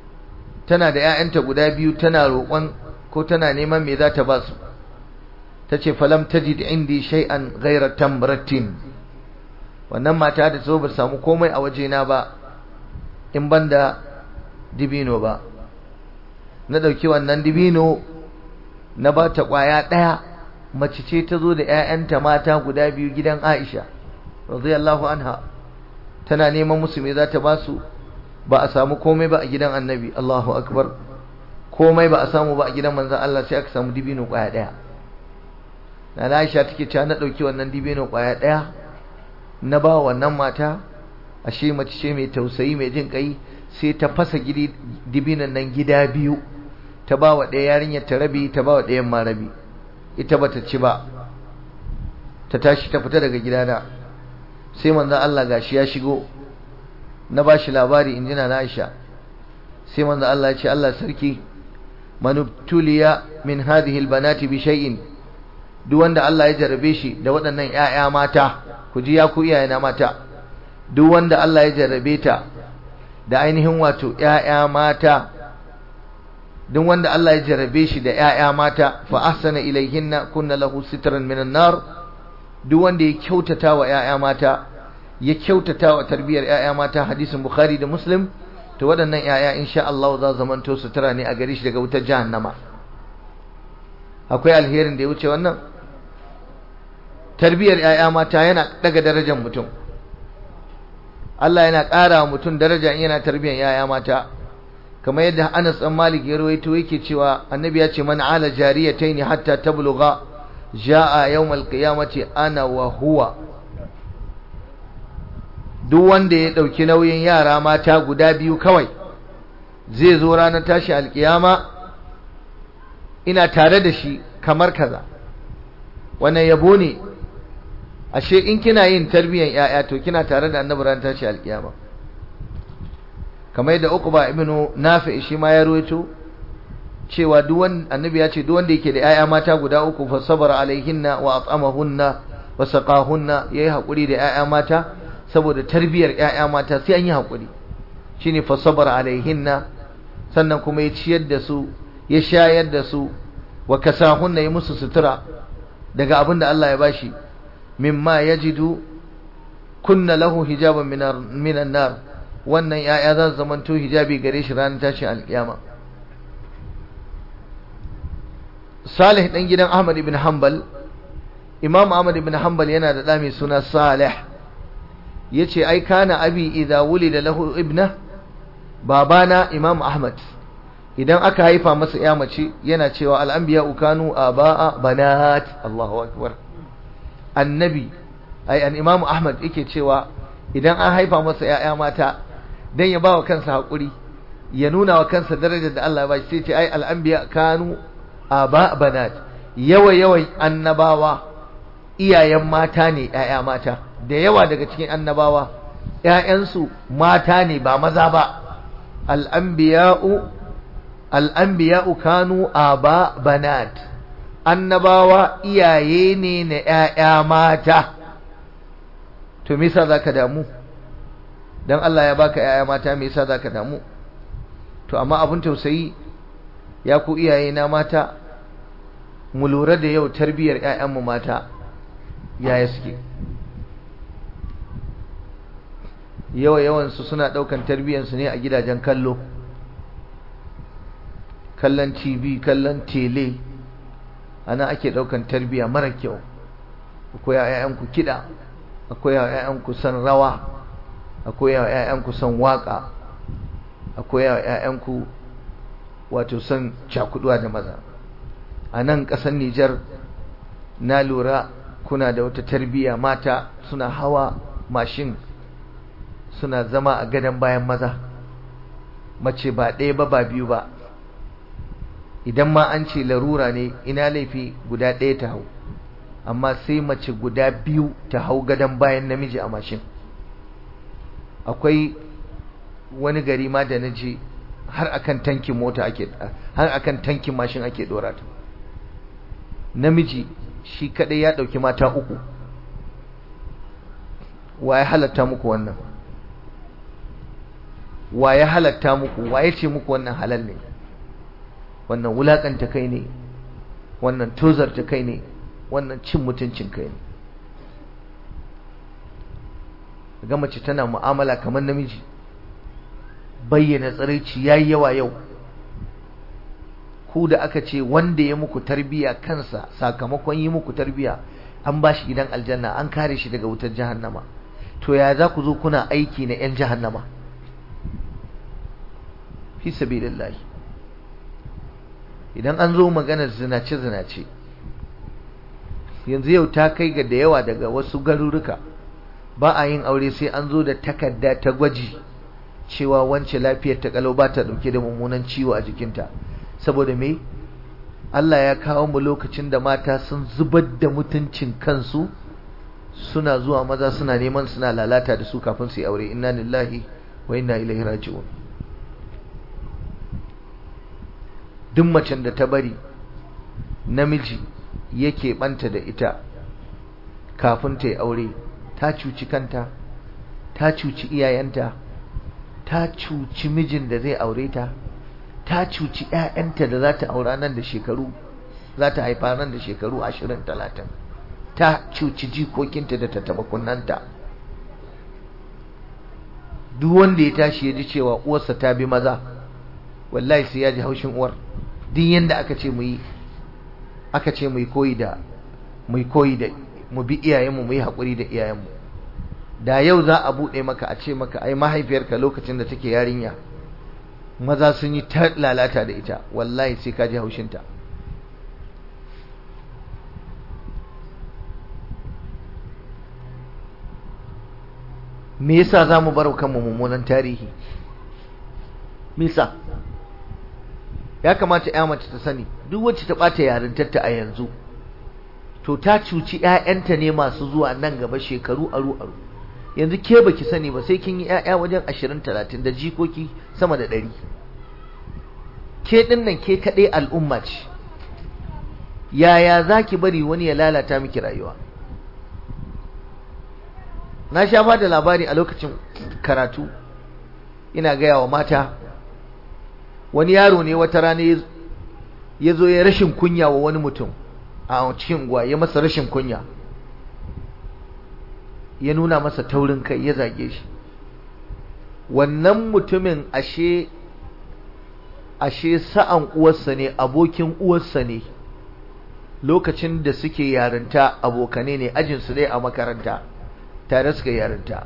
tana da ƴaƴanta guda biyu tana roƙon ko tana neman me za ta ba su tace falam tajid indi shay'an ghayra tamratin wannan mata da zo ba samu komai a wajena ba in banda dibino ba na dauki wannan dibino na ba ta kwaya daya mace ce ta zo da ƴaƴanta mata guda biyu gidan Aisha radiyallahu anha tana neman musu me za ta ba su ba a samu komai ba a gidan Annabi Allahu akbar komai ba a samu ba a gidan manzon Allah sai aka samu dibino kwaya daya na Aisha take cewa na dauki wannan dibino kwaya daya na ba wannan mata ashe mace ce mai tausayi mai jin kai sai ta fasa gidi dibinan nan gida biyu ta ba wa ɗaya yarinyar ta rabi ta ba wa ɗayan ma rabi ita bata ci ba ta tashi ta fita daga gidana sai manzon Allah gashi ya shigo na bashi labari in jina na Aisha sai manzon Allah ya ce Allah sarki manubtuliya min hadhihi albanati bi shay'in duk wanda Allah ya jarabe shi da waɗannan ƴaƴa mata ku ji ya ku iyayena mata duk wanda Allah ya jarrabe ta da ainihin wato ƴaƴa mata duk wanda Allah ya jarrabe shi da ƴaƴa mata fa ahsana ilayhinna kunna lahu sitran minan nar duk wanda ya kyautata wa ƴaƴa mata ya kyautata wa tarbiyar ƴaƴa mata hadisin bukhari da muslim to waɗannan ƴaƴa insha Allah za zamanto sutura ne a gare shi daga wutar jahannama akwai alherin da ya wuce wannan tarbiyar ƴaƴa mata yana daga darajar mutum Allah yana ƙara wa mutum daraja in yana tarbiyyar ƴaƴa mata kamar yadda Anas ɗan Malik ya rawaito yake cewa Annabi ya ce man ala jariyatayn hatta tablugha jaa yawmal qiyamati ana wa huwa duk wanda ya dauki nauyin yara mata guda biyu kawai zai zo ranar tashi alkiyama ina tare da shi kamar kaza wannan yabo ne ashe in kina yin tarbiyyar yaya to kina tare da annabi ran tashi alkiyama kamar yadda Uqba ibn Nafi shi ma ya ruwaito cewa duk wanda annabi ya ce duk wanda yake da yaya mata guda uku fa sabara alaihinna wa at'amahunna wa saqahunna yayi hakuri da yaya mata saboda tarbiyyar yaya mata sai an yi hakuri shine fa sabara alaihinna sannan kuma ya ciyar da su ya shayar da su wa kasahunna ya musu sutura daga abin da Allah ya bashi mimma yajidu kunna lahu hijaban minan nar wannan yaya za su zamanto hijabi gare shi ranar tashin alkiyama Salih dan gidan Ahmad ibn Hanbal Imam Ahmad ibn Hanbal yana da da mai suna Salih yace ai kana abi idza wulida lahu ibna babana Imam Ahmad idan aka haifa masa ya mace yana cewa al-anbiya kanu abaa banat Allahu akbar annabi ai an Imam Ahmad yake cewa idan an haifa masa ya'ya mata dan ya bawa kansa hakuri ya nuna wa kansa darajar da Allah ya bashi sai ce ai al-anbiya kanu aba banat yawa yawan annabawa iyayen mata ne ƴaƴa mata da yawa daga cikin annabawa ƴaƴansu mata ne ba maza ba al-anbiya'u al-anbiya'u kanu aba banat annabawa iyaye ne na ƴaƴa mata to me yasa zaka damu dan Allah ya baka ƴaƴa mata me yasa zaka damu to amma abun tausayi ya ku iyaye na mata mu lura da yau tarbiyar ƴaƴanmu mata yaya suke yawa yawansu suna ɗaukan tarbiyyarsu ne a gidajen kallo kallon tv kallon tele ana ake ɗaukan tarbiyya mara kyau akwai ƴaƴanku kiɗa akwai ƴaƴanku san rawa akwai ƴaƴanku san waƙa akwai ƴaƴanku wato son cakuduwa da maza a nan ƙasar Nijar na lura kuna da wata tarbiyya mata suna hawa mashin suna zama a gadon bayan maza mace ba ɗaya ba ba biyu ba idan ma an ce larura ne ina laifi guda ɗaya ta hau amma sai mace guda biyu ta hau gadon bayan namiji a mashin akwai wani gari ma da na je har akan tankin mota ake har akan tankin mashin ake dora ta namiji shi kadai ya dauki mata uku wa ya halatta muku wannan wa ya halatta muku wa ya ce muku wannan halal ne wannan wulakanta kai ne wannan tozarta kai ne wannan cin mutuncin kai ne ga mace tana mu'amala kamar namiji bayyana tsiraici yayi yawa yau ku da aka ce wanda ya muku tarbiya kansa sakamakon yi muku tarbiya an ba shi gidan aljanna an kare shi daga wutar jahannama to ya za ku zo kuna aiki na 'yan jahannama fi sabilillahi idan an zo maganar zinace-zinace yanzu yau ta kai ga da yawa daga wasu garuruka ba a yin aure sai an zo da takarda ta gwaji cewa wance lafiyar ta kalau ba ta dauke da mummunan ciwo a jikinta saboda me Allah ya kawo mu lokacin da mata sun zubar da mutuncin kansu suna zuwa maza suna neman suna lalata da su kafin su yi aure inna lillahi wa inna ilaihi raji'un duk macen da ta bari namiji yake banta da ita kafin ta yi aure ta cuci kanta ta cuci iyayenta ta cuci mijin da zai aure ta ta cuci ƴaƴanta da za ta aura nan da shekaru za ta haifa nan da shekaru ashirin talatin ta cuci jikokinta da ta taɓa kunnanta duk wanda ya tashi ya ji cewa uwarsa ta bi maza wallahi sai ya ji haushin uwar duk yanda aka ce mu yi aka ce mu yi koyi da mu yi koyi da mu bi iyayenmu mu yi haƙuri da iyayenmu da yau za a buɗe maka a ce maka ai mahaifiyarka lokacin da take yarinya maza sun yi ta lalata da ita wallahi sai ka ji haushinta me yasa za mu bar kanmu mummunan tarihi me yasa ya kamata ya mace ta sani duk wacce ta ɓata yarintarta a yanzu to ta cuci ƴaƴanta ne masu zuwa nan gaba shekaru aru aru yanzu ke baki sani ba sai kin yi ƴaƴa wajen ashirin talatin da jikoki sama da ɗari ke ɗin nan ke kaɗai al'umma ce yaya za ki bari wani ya lalata miki rayuwa na sha ba da labari a lokacin karatu ina gaya wa mata wani yaro ne wata rana ya zo ya rashin kunya wa wani mutum a cikin unguwa ya masa rashin kunya ya nuna masa taurin kai ya zage shi wannan mutumin ashe ashe sa'an uwarsa ne abokin uwarsa ne lokacin da suke yarinta abokane ne ajinsu ne a makaranta tare suka yarinta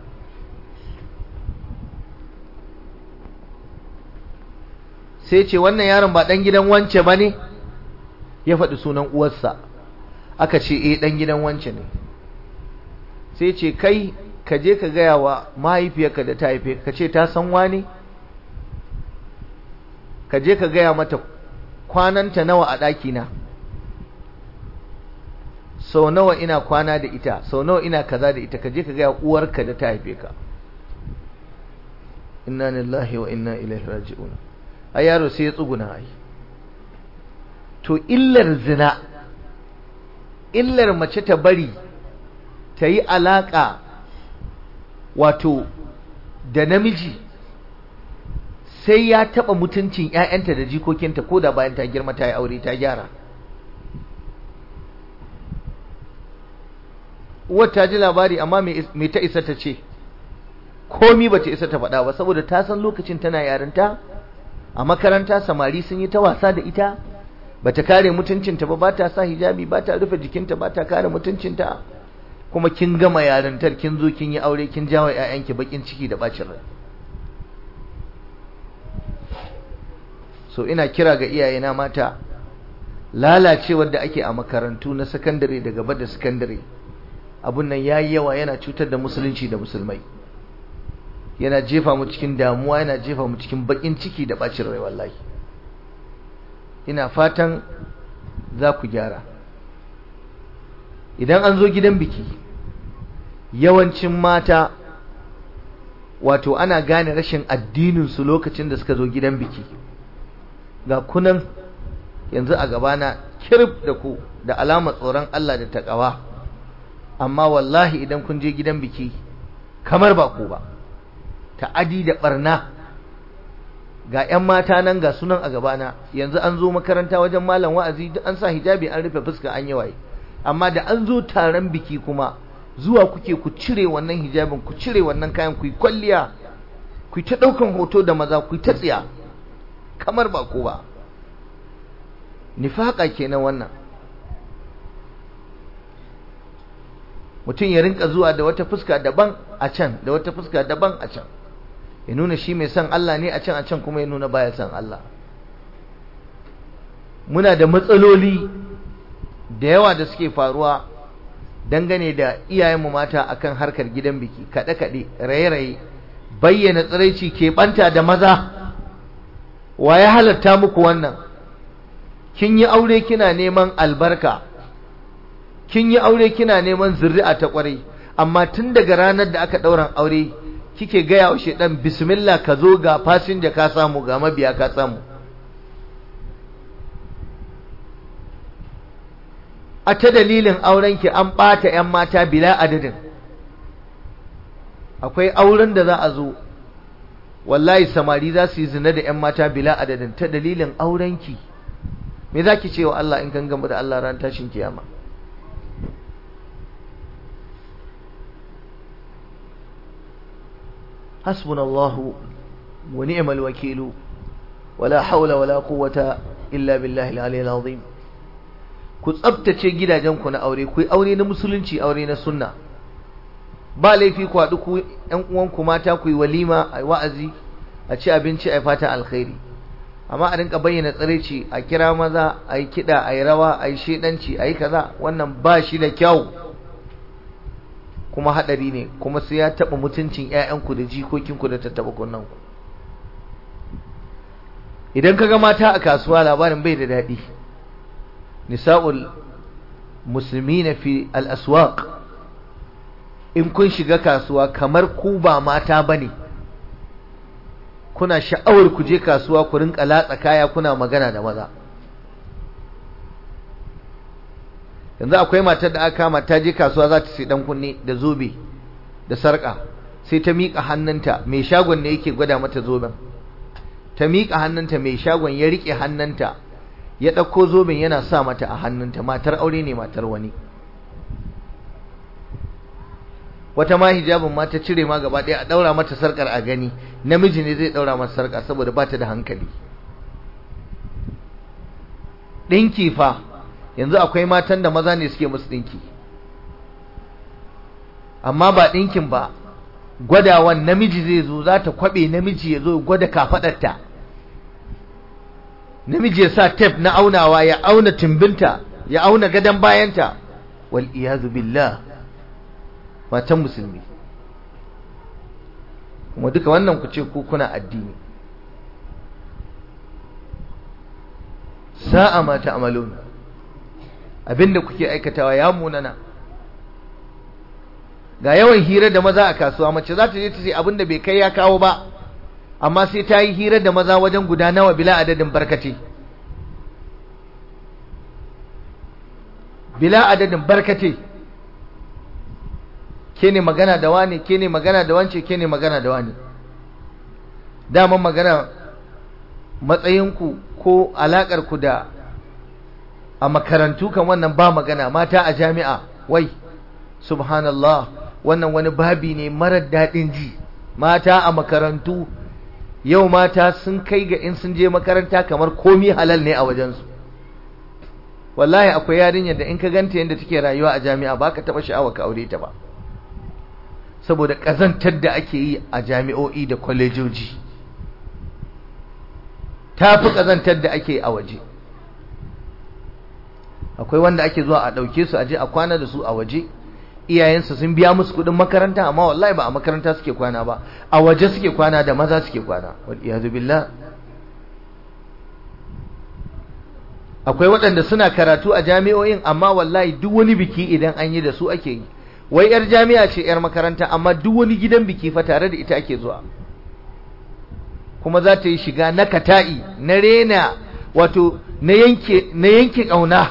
sai ce wannan yaron ba ɗan gidan wance ba ne ya faɗi sunan uwarsa aka ce eh ɗan gidan wance ne sai ce kai ka je ka gaya wa mahaifiyarka da ta haife ka ce ta san wani ka je ka gaya mata kwananta nawa a ɗakina sau nawa ina kwana da ita sau nawa ina kaza da ita ka je ka gaya uwarka da ta haife ka inna lillahi wa inna ilaihi raji'un a yaro sai ya tsuguna ai to illar zina illar mace ta bari ta yi alaƙa wato da namiji sai ya taɓa mutuncin ‘ya'yanta da jikokinta ko da bayan ta girma ta yi aure ta gyara uwar ta ji labari amma me ta isa ta ce komi ba ta isa ta faɗa ba saboda ta san lokacin tana yarinta a makaranta samari sun yi ta wasa da ita ba ta kare mutuncinta ba ba ta sa hijabi ba ta rufe jikinta ba ta kare mutuncinta kuma kin gama yarintar kin zo kin yi aure kin jawo ƴaƴanki bakin ciki da bacin rai so ina kira ga iyayena mata lalacewar da ake a makarantu na sakandare da gaba da sakandare abun nan yayi yawa yana cutar da musulunci da musulmai yana jefa mu cikin damuwa yana jefa mu cikin bakin ciki da bacin rai wallahi ina fatan za ku gyara idan an zo gidan biki yawancin mata wato ana gane rashin addininsu lokacin da suka zo gidan biki ga kunan yanzu a gabana kirif da ku da alamar tsoron Allah da taƙawa amma wallahi idan kun je gidan biki kamar ba ku ba ta'adi da barna ga 'yan mata nan ga sunan a gabana yanzu an zo makaranta wajen malam wa'azi duk an sa hijabi an rufe fuska an yi waye amma da an zo taron biki kuma zuwa kuke ku cire wannan hijabin ku cire wannan kayan ku yi kwalliya ku ta ɗaukan hoto da maza ku ta tsiya kamar ba ko ba nifaka kenan wannan mutum ya rinka zuwa da wata fuska daban a can da wata fuska daban a can ya nuna shi mai son Allah ne a can a can kuma ya nuna baya son Allah muna da matsaloli da yawa da suke faruwa dangane da iyayenmu mata akan harkar gidan biki kaɗe-kaɗe raye-raye bayyana tsiraici ke ɓanta da maza wa ya halatta muku wannan kin yi aure kina neman albarka kin yi aure kina neman zuri'a ta kwarai amma tun daga ranar da aka ɗauran aure kike gaya wa shedan bismillah ka zo ga fasinja ka samu ga mabiya ka samu a ta dalilin aurenki an ɓata 'yan mata bila adadin akwai auren da za a zo wallahi samari za su yi zina da 'yan mata bila adadin ta dalilin aurenki me za ki ce wa Allah in kan gama da Allah ran tashin kiyama حسبنا الله ونعم الوكيل ولا حول ولا قوة إلا بالله العلي العظيم ku tsabtace gidajenku na aure ku yi aure na musulunci aure na sunna ba laifi ku haɗu ku ƴan uwanku mata ku yi walima a wa'azi a ci abinci a fata alkhairi amma a rinka bayyana tsiraici a kira maza a yi kiɗa a yi rawa a yi shedanci a yi kaza wannan ba shi da kyau kuma haɗari ne kuma sai ya taɓa mutuncin 'ya'yanku da jikokinku da tattaɓa kunnanku idan ka ga mata a kasuwa labarin bai da daɗi nisa'ul musulmi na fi al'aswaq in kun shiga kasuwa kamar ku ba mata ba ne kuna sha'awar ku je kasuwa ku rinka latsa kaya kuna magana da maza yanzu akwai matar da aka kama ta je kasuwa za ta sai dan kunne da zobe da sarka sai ta miƙa hannunta mai shagon ne yake gwada mata zoben ta miƙa hannunta mai shagon ya riƙe hannunta ya ɗauko zoben yana sa mata a hannunta matar aure ne matar wani wata ma hijabin ma ta cire ma gaba ɗaya a ɗaura mata sarƙar a gani namiji ne zai ɗaura mata sarƙa saboda ba ta da hankali ɗinki fa yanzu akwai matan da maza ne suke musu ɗinki amma ba ɗinkin ba gwadawan namiji zai zo za ta kwaɓe namiji ya zo gwada kafaɗarta namiji ya sa tef na aunawa ya auna timbinta ya auna gadon bayanta wal iyazu billah matan musulmi kuma duka wannan ku ce ku kuna addini sa'a ma ta'malun abinda kuke aikatawa ya munana ga yawan hira da maza a kasuwa mace za ta je ta ce abinda bai kai ya kawo ba amma sai ta yi hira da maza wajen guda nawa bila adadin barkate bila adadin barkate ke ne magana da wani ke ne magana da wance ke ne magana da wani daman magana matsayinku ko alaƙarku da a makarantu kan wannan ba magana mata a jami'a wai subhanallah wannan wani babi ne marar daɗin ji mata a makarantu yau mata sun kai ga in sun je makaranta kamar komi halal ne a wajensu wallahi akwai yarinyar da in ka ganta yadda take rayuwa a jami'a ba ka taɓa sha'awa ka aure ta ba saboda ƙazantar da ake yi a jami'o'i da kwalejoji ta fi ƙazantar da ake a waje akwai wanda ake zuwa a ɗauke su a je a kwana da su a waje iyayensu sun biya musu kuɗin makaranta amma wallahi ba a makaranta suke kwana ba a waje suke kwana da maza suke kwana wal iyazu billah akwai waɗanda suna karatu a jami'o'in amma wallahi duk wani biki idan an yi da su ake yi wai yar jami'a ce yar makaranta amma duk wani gidan biki fa tare da ita ake zuwa kuma za ta yi shiga na kata'i na rena wato na yanke na yanke ƙauna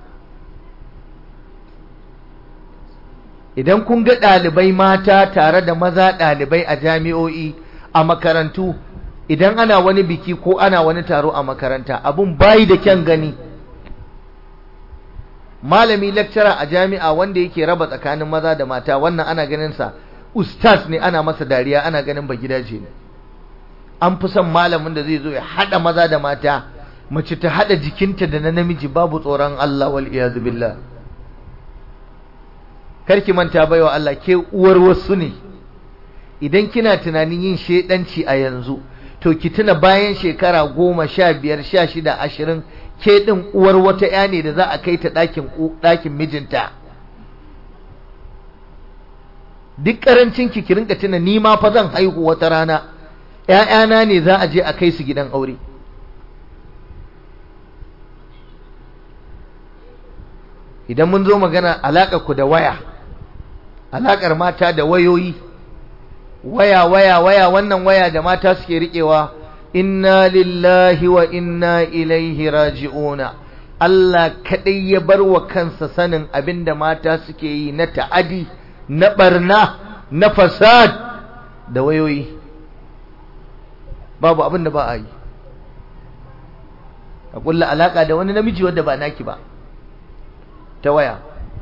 idan kun ga ɗalibai mata tare da maza ɗalibai a jami'o'i a makarantu idan ana wani biki ko ana wani taro a makaranta abun bayi da kyan gani malami lecturer a jami'a wanda yake raba tsakanin maza da mata wannan ana ganin sa ustaz ne ana masa dariya ana ganin ba gidaje ne an fi son malamin da zai zo ya hada maza da mata mace ta hada jikinta da na namiji babu tsoron Allah wal iyazu billah karki manta baiwa Allah ke uwar wasu ne idan kina tunanin yin shedanci a yanzu to ki tuna bayan shekara goma sha biyar sha shida ashirin ke ɗin uwar wata ya ne da za a kai ta ɗakin ɗakin mijinta duk ƙarancin ki ki rinka tuna ni ma fa zan haihu wata rana ƴaƴana ne za a je a kai su gidan aure idan mun zo magana alaƙar ku da waya alaƙar mata da wayoyi waya waya waya wannan waya da mata suke riƙewa inna lillahi wa inna ilaihi raji'una Allah kaɗai ya bar wa kansa sanin abinda mata suke yi na ta'adi na barna na fasad da wayoyi babu abin da ba a yi a kulla alaka da wani namiji wanda ba naki ba ta waya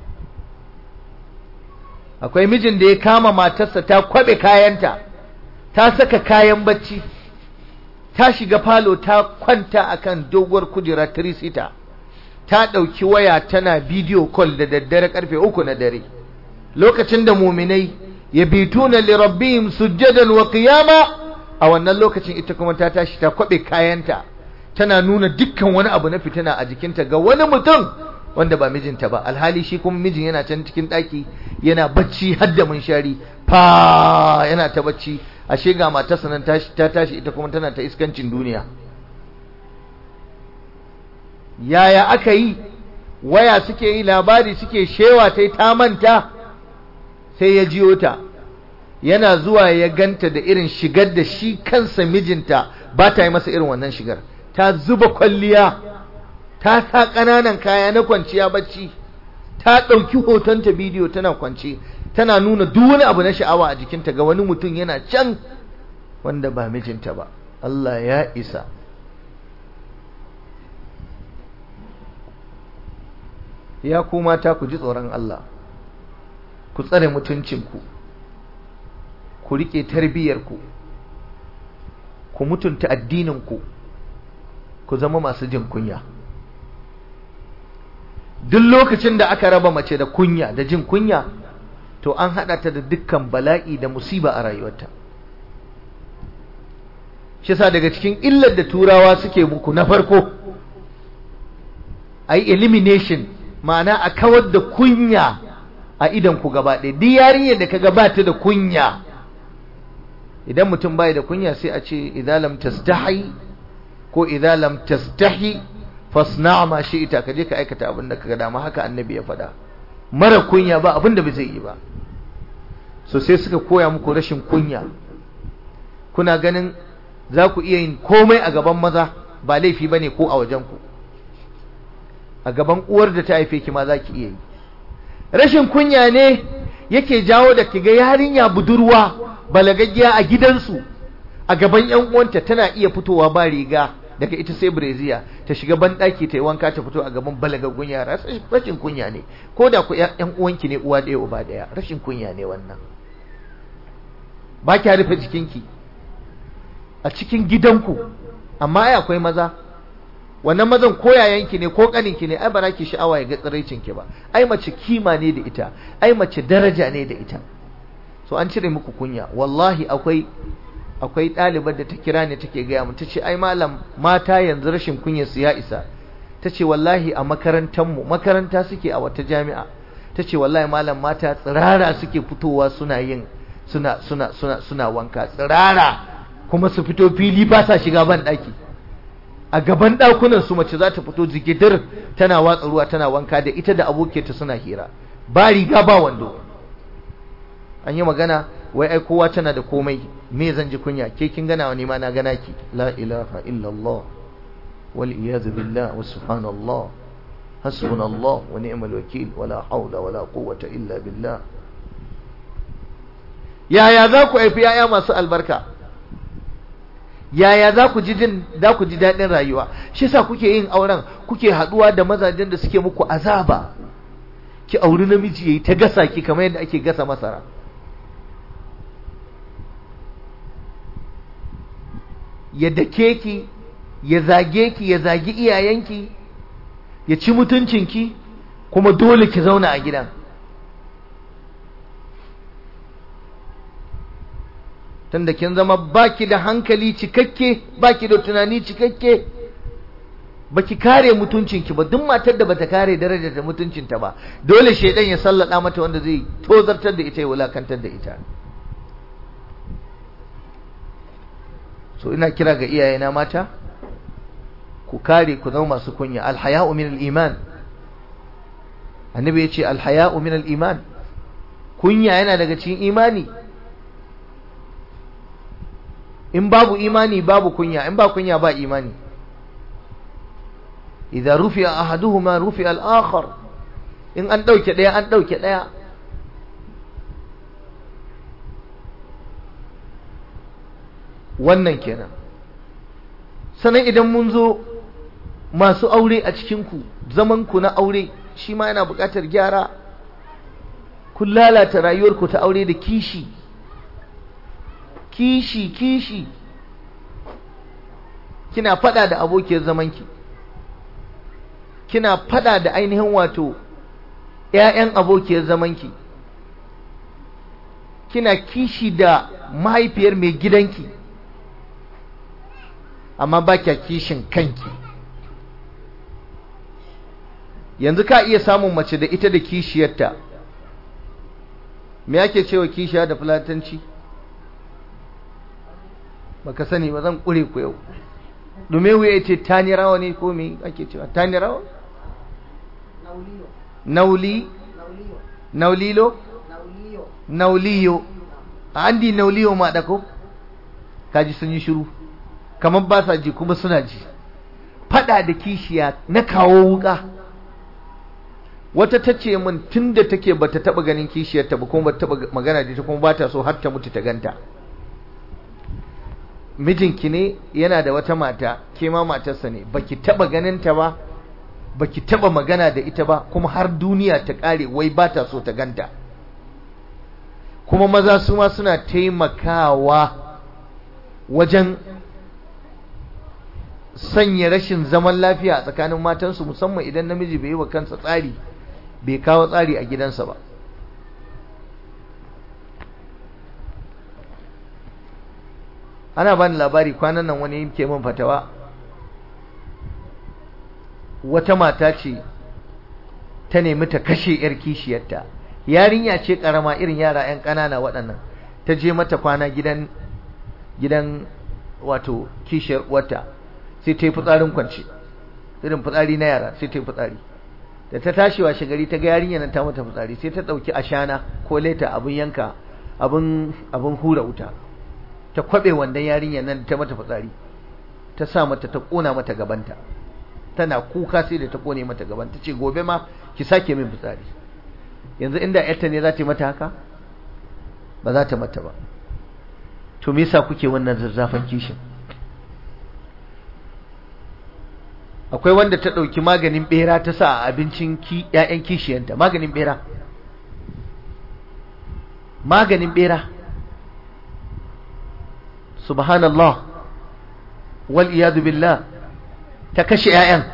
akwai mijin da ya kama matarsa ta kwabe kayanta ta saka kayan bacci ta shiga falo ta kwanta akan doguwar kujera tirisita ta ɗauki waya tana bidiyo call da daddare karfe uku na dare lokacin da muminai ya bituna li rabbihim sujjadan wa qiyama a wannan lokacin ita kuma ta tashi ta kwabe kayanta tana nuna dukkan wani abu na fitina a jikinta ga wani mutum wanda ba mijinta ba alhali shi kuma mijin yana can cikin ɗaki yana bacci har da munshari fa yana ta bacci ashe ga matarsa nan ta tashi ita kuma tana ta iskancin duniya yaya aka yi waya suke yi labari suke shewa ta ta manta sai ya jiyo ta yana zuwa ya ganta da irin shigar da shi kansa mijinta ba ta yi masa irin wannan shigar ta zuba kwalliya ta sa ƙananan kaya na kwanciya bacci ta ɗauki hotonta bidiyo tana kwance tana nuna duk wani abu na sha'awa a jikinta ga wani mutum yana can wanda ba mijinta ba Allah ya isa ya ku mata ku ji tsoron Allah ku tsare mutuncinku ku riƙe tarbiyyarku ku mutunta addininku ku zama masu jin kunya duk lokacin da aka raba mace da kunya da jin kunya to an haɗa ta da dukkan bala'i da musiba a rayuwarta shi sa daga cikin illar da turawa suke muku na farko a yi elimination ma'ana a kawar da kunya a idan ku gaba ɗaya duk yarinyar da ka gabata da kunya idan mutum bai da kunya sai a ce idan lam tastahi ko idan lam tastahi fasna ma ita ka je ka aikata abin da kaga dama haka annabi ya faɗa mara kunya ba abin da bai zai yi ba so sai suka koya muku rashin kunya kuna ganin za ku iya yin komai a gaban maza ba laifi bane ko a wajen ku a gaban uwar da ta haife ki ma za ki iya yi rashin kunya ne yake jawo da kiga yarinya budurwa balagaggiya a gidansu a gaban yan uwanta tana iya fitowa ba riga daga ita sai breziya ta shiga banɗaki ta yi wanka ta fito a gaban balagaggun yara rashin kunya ne ko da ku yan uwanki ne uwa ɗaya uba ɗaya rashin kunya ne wannan ba ki rufe jikinki a cikin gidanku amma ai akwai maza wannan mazan ko yayanki ne ko kaninki ne ai ba za ki sha'awa ya ga tsiraicinki ba ai mace kima ne da ita ai mace daraja ne da ita so an cire muku kunya wallahi akwai akwai ɗalibar da ta kira ne take gaya mu tace ai malam mata yanzu rashin kunya su ya isa tace wallahi a makarantar mu makaranta suke a wata jami'a tace wallahi malam mata tsirara suke fitowa suna yin suna suna suna suna wanka tsirara kuma su fito fili ba sa shiga ban daki a gaban dakunan su mace za ta fito jigidir tana watsa ruwa tana wanka da ita da abokiyarta suna hira ba riga ba wando an yi magana wai ai kowa tana da komai me zan ji kunya ke kin gana wa ma na gana ki la ilaha illallah wal iyaz billah wa subhanallah hasbunallah wa ni'mal wakil wala hawla wala quwwata illa billah yaya za ku haifi yaya masu albarka yaya za ku ji jin za ku ji daɗin rayuwa shi yasa kuke yin auren kuke haɗuwa da mazajen da suke muku azaba ki auri namiji yayi ta gasa ki kamar yadda ake gasa masara ya dake ki ya zage ki ya zagi iyayenki ya ci mutuncinki kuma dole ki zauna a gidan tunda kin zama baki da hankali cikakke baki da tunani cikakke baki kare mutuncinki ba duk matar da bata kare darajar da mutuncinta ba dole shedan ya sallada mata wanda zai tozartar da ita ya wulakantar da ita so ina kira ga iyayena mata ku kare ku zama masu kunya alhaya'u min al-iman annabi yace alhaya'u min al-iman kunya yana daga cikin imani in babu imani babu kunya in ba kunya ba imani idza rufi'a ahaduhuma rufi'a al-akhar in an dauke daya an dauke daya wannan kenan sanan idan mun zo masu aure a cikin ku zaman ku na aure shi ma yana buƙatar gyara kun lalata rayuwarku ta aure da kishi kishi kishi kina fada da abokiyar zamanki kina fada da ainihin wato ƴaƴan abokiyar zamanki kina kishi da mahaifiyar mai gidanki amma ba kya kishin kanki yanzu ka iya samun mace da ita da kishiyarta me ake cewa kishiya da fulatanci baka sani ba zan kure ku yau dume wuya ce tani rawa ne ko me ake cewa tani rawa nauli naulilo nauliyo andi nauliyo ma dako kaji sun yi shiru kamar ba sa ji kuma suna ji fada da kishiya na kawo wuka wata ta ce min tun da take bata taba ganin kishiyarta ba kuma bata taba magana da ita kuma bata so har ta mutu ta ganta mijinki ne yana da wata mata ke ma matarsa ne baki taba ganin ta ba baki taba magana da ita ba kuma har duniya ta kare wai bata so ta ganta kuma maza su ma suna taimakawa wajen sanya rashin zaman lafiya a tsakanin matansu musamman idan namiji bai yi wa kansa tsari bai kawo tsari a gidansa ba ana bani labari kwanan nan wani ke min fatawa wata mata ce ta nemi ta kashe yar kishiyarta yarinya ce karama irin yara yan ƙanana waɗannan ta je mata kwana gidan gidan wato kishiyar wata sai ta yi fitsarin kwance irin fitsari na yara sai ta yi fitsari da ta tashi washe gari ta ga yarinya nan ta mata fitsari sai ta ɗauki ashana ko leta abin yanka abin abin hura wuta ta kwabe wandan yarinya nan ta mata fitsari ta sa mata ta kona mata gabanta tana kuka sai da ta kone mata gaban ta ce gobe ma ki sake min fitsari yanzu inda yarta ne za ta yi mata haka ba za ta mata ba to me yasa kuke wannan zazzafan kishin akwai wanda ta ɗauki maganin bera ta sa a abincin ‘ya'yan kishiyanta maganin bera maganin bera subhanallah wal iyadu billah ta kashe ‘ya'yan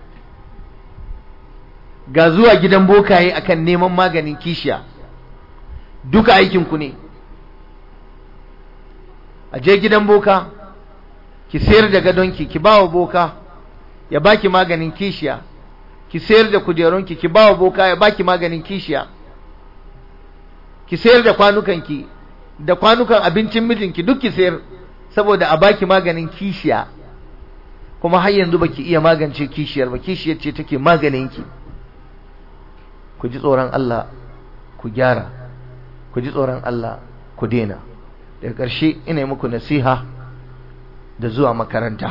ga zuwa gidan bokaye akan neman maganin kishiya duka aikinku ne a je gidan boka ki sayar da gadonki ki ba wa boka ya baki maganin kishiya ki sayar da kujerunki ki ba wa boka ya baki maganin kishiya ki sayar da kwanukanki da kwanukan abincin mijinki duk ki sayar saboda a baki maganin kishiya kuma har yanzu baki iya magance kishiyar ba kishiyar ce take maganinki ku ji tsoron Allah ku gyara ku ji tsoron Allah ku dena daga ƙarshe ina muku nasiha da zuwa makaranta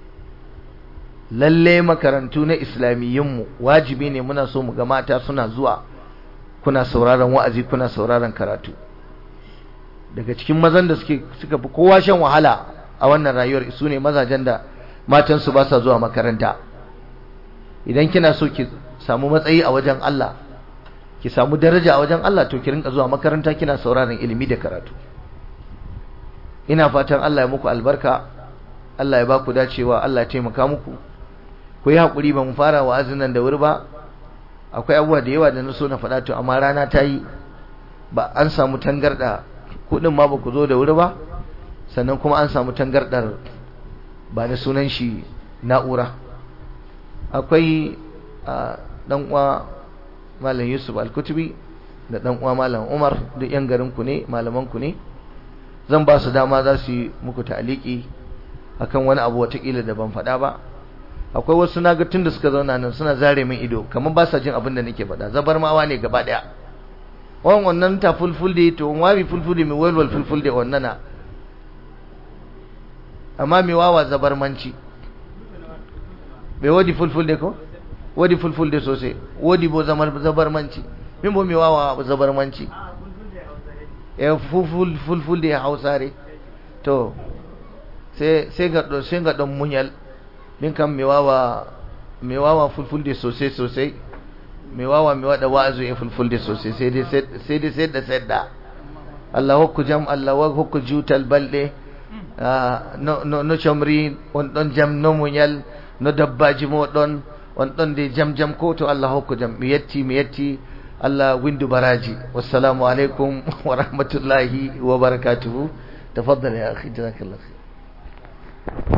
lalle makarantu na islamiyyunmu wajibi ne muna so mu ga mata suna zuwa kuna sauraron wa'azi kuna sauraron karatu daga cikin mazan da suke suka fi kowa shan wahala a wannan rayuwar su ne mazajen da matansu ba sa zuwa makaranta idan kina so ki samu matsayi a wajen Allah ki samu daraja a wajen Allah to ki rinka zuwa makaranta kina sauraron ilimi da karatu ina fatan Allah ya muku albarka Allah ya ba ku dacewa Allah ya taimaka muku ku yi hakuri ba mu fara wa'azin nan da wuri ba akwai abubuwa da yawa da na so na faɗa to amma rana ta yi ba an samu tangarda kuɗin ma ba ku zo da wuri ba sannan kuma an samu tangardar ba da sunan shi na'ura akwai dan uwa malam Yusuf Al-Kutubi da dan uwa malam Umar duk yan garin ku ne malaman ku ne zan ba su dama za su yi muku ta'aliki akan wani abu watakila da ban faɗa ba akwai wasu naga tun da suka zauna nan suna zare min ido kamar ba sa jin abin da nake faɗa zabarmawa ne gaba ɗaya wan wannan ta fulfulde to wabi fulfulde mai walwal fulfulde wannan na amma mai wawa zabarmanci bai wadi fulfulde ko wadi fulfulde sosai wadi bo zamar zabarmanci min bo mai wawa zabarmanci ya fulfulde hausare to sai ga sai ga don munyal min kan mai wawa mai wawa fulfulde sosai sosai mai wawa mai wada wa'azu ya fulfulde sosai sai dai sai dai sai da sai da Allah hukku jam Allah wa hukku jutal balde no no no chamri on don jam no munyal no dabbaji mo don on don de jam jam ko to Allah hukku jam mi yetti mi yetti Allah windu baraji wassalamu alaikum wa rahmatullahi wa barakatuhu tafaddal ya akhi jazakallahu khair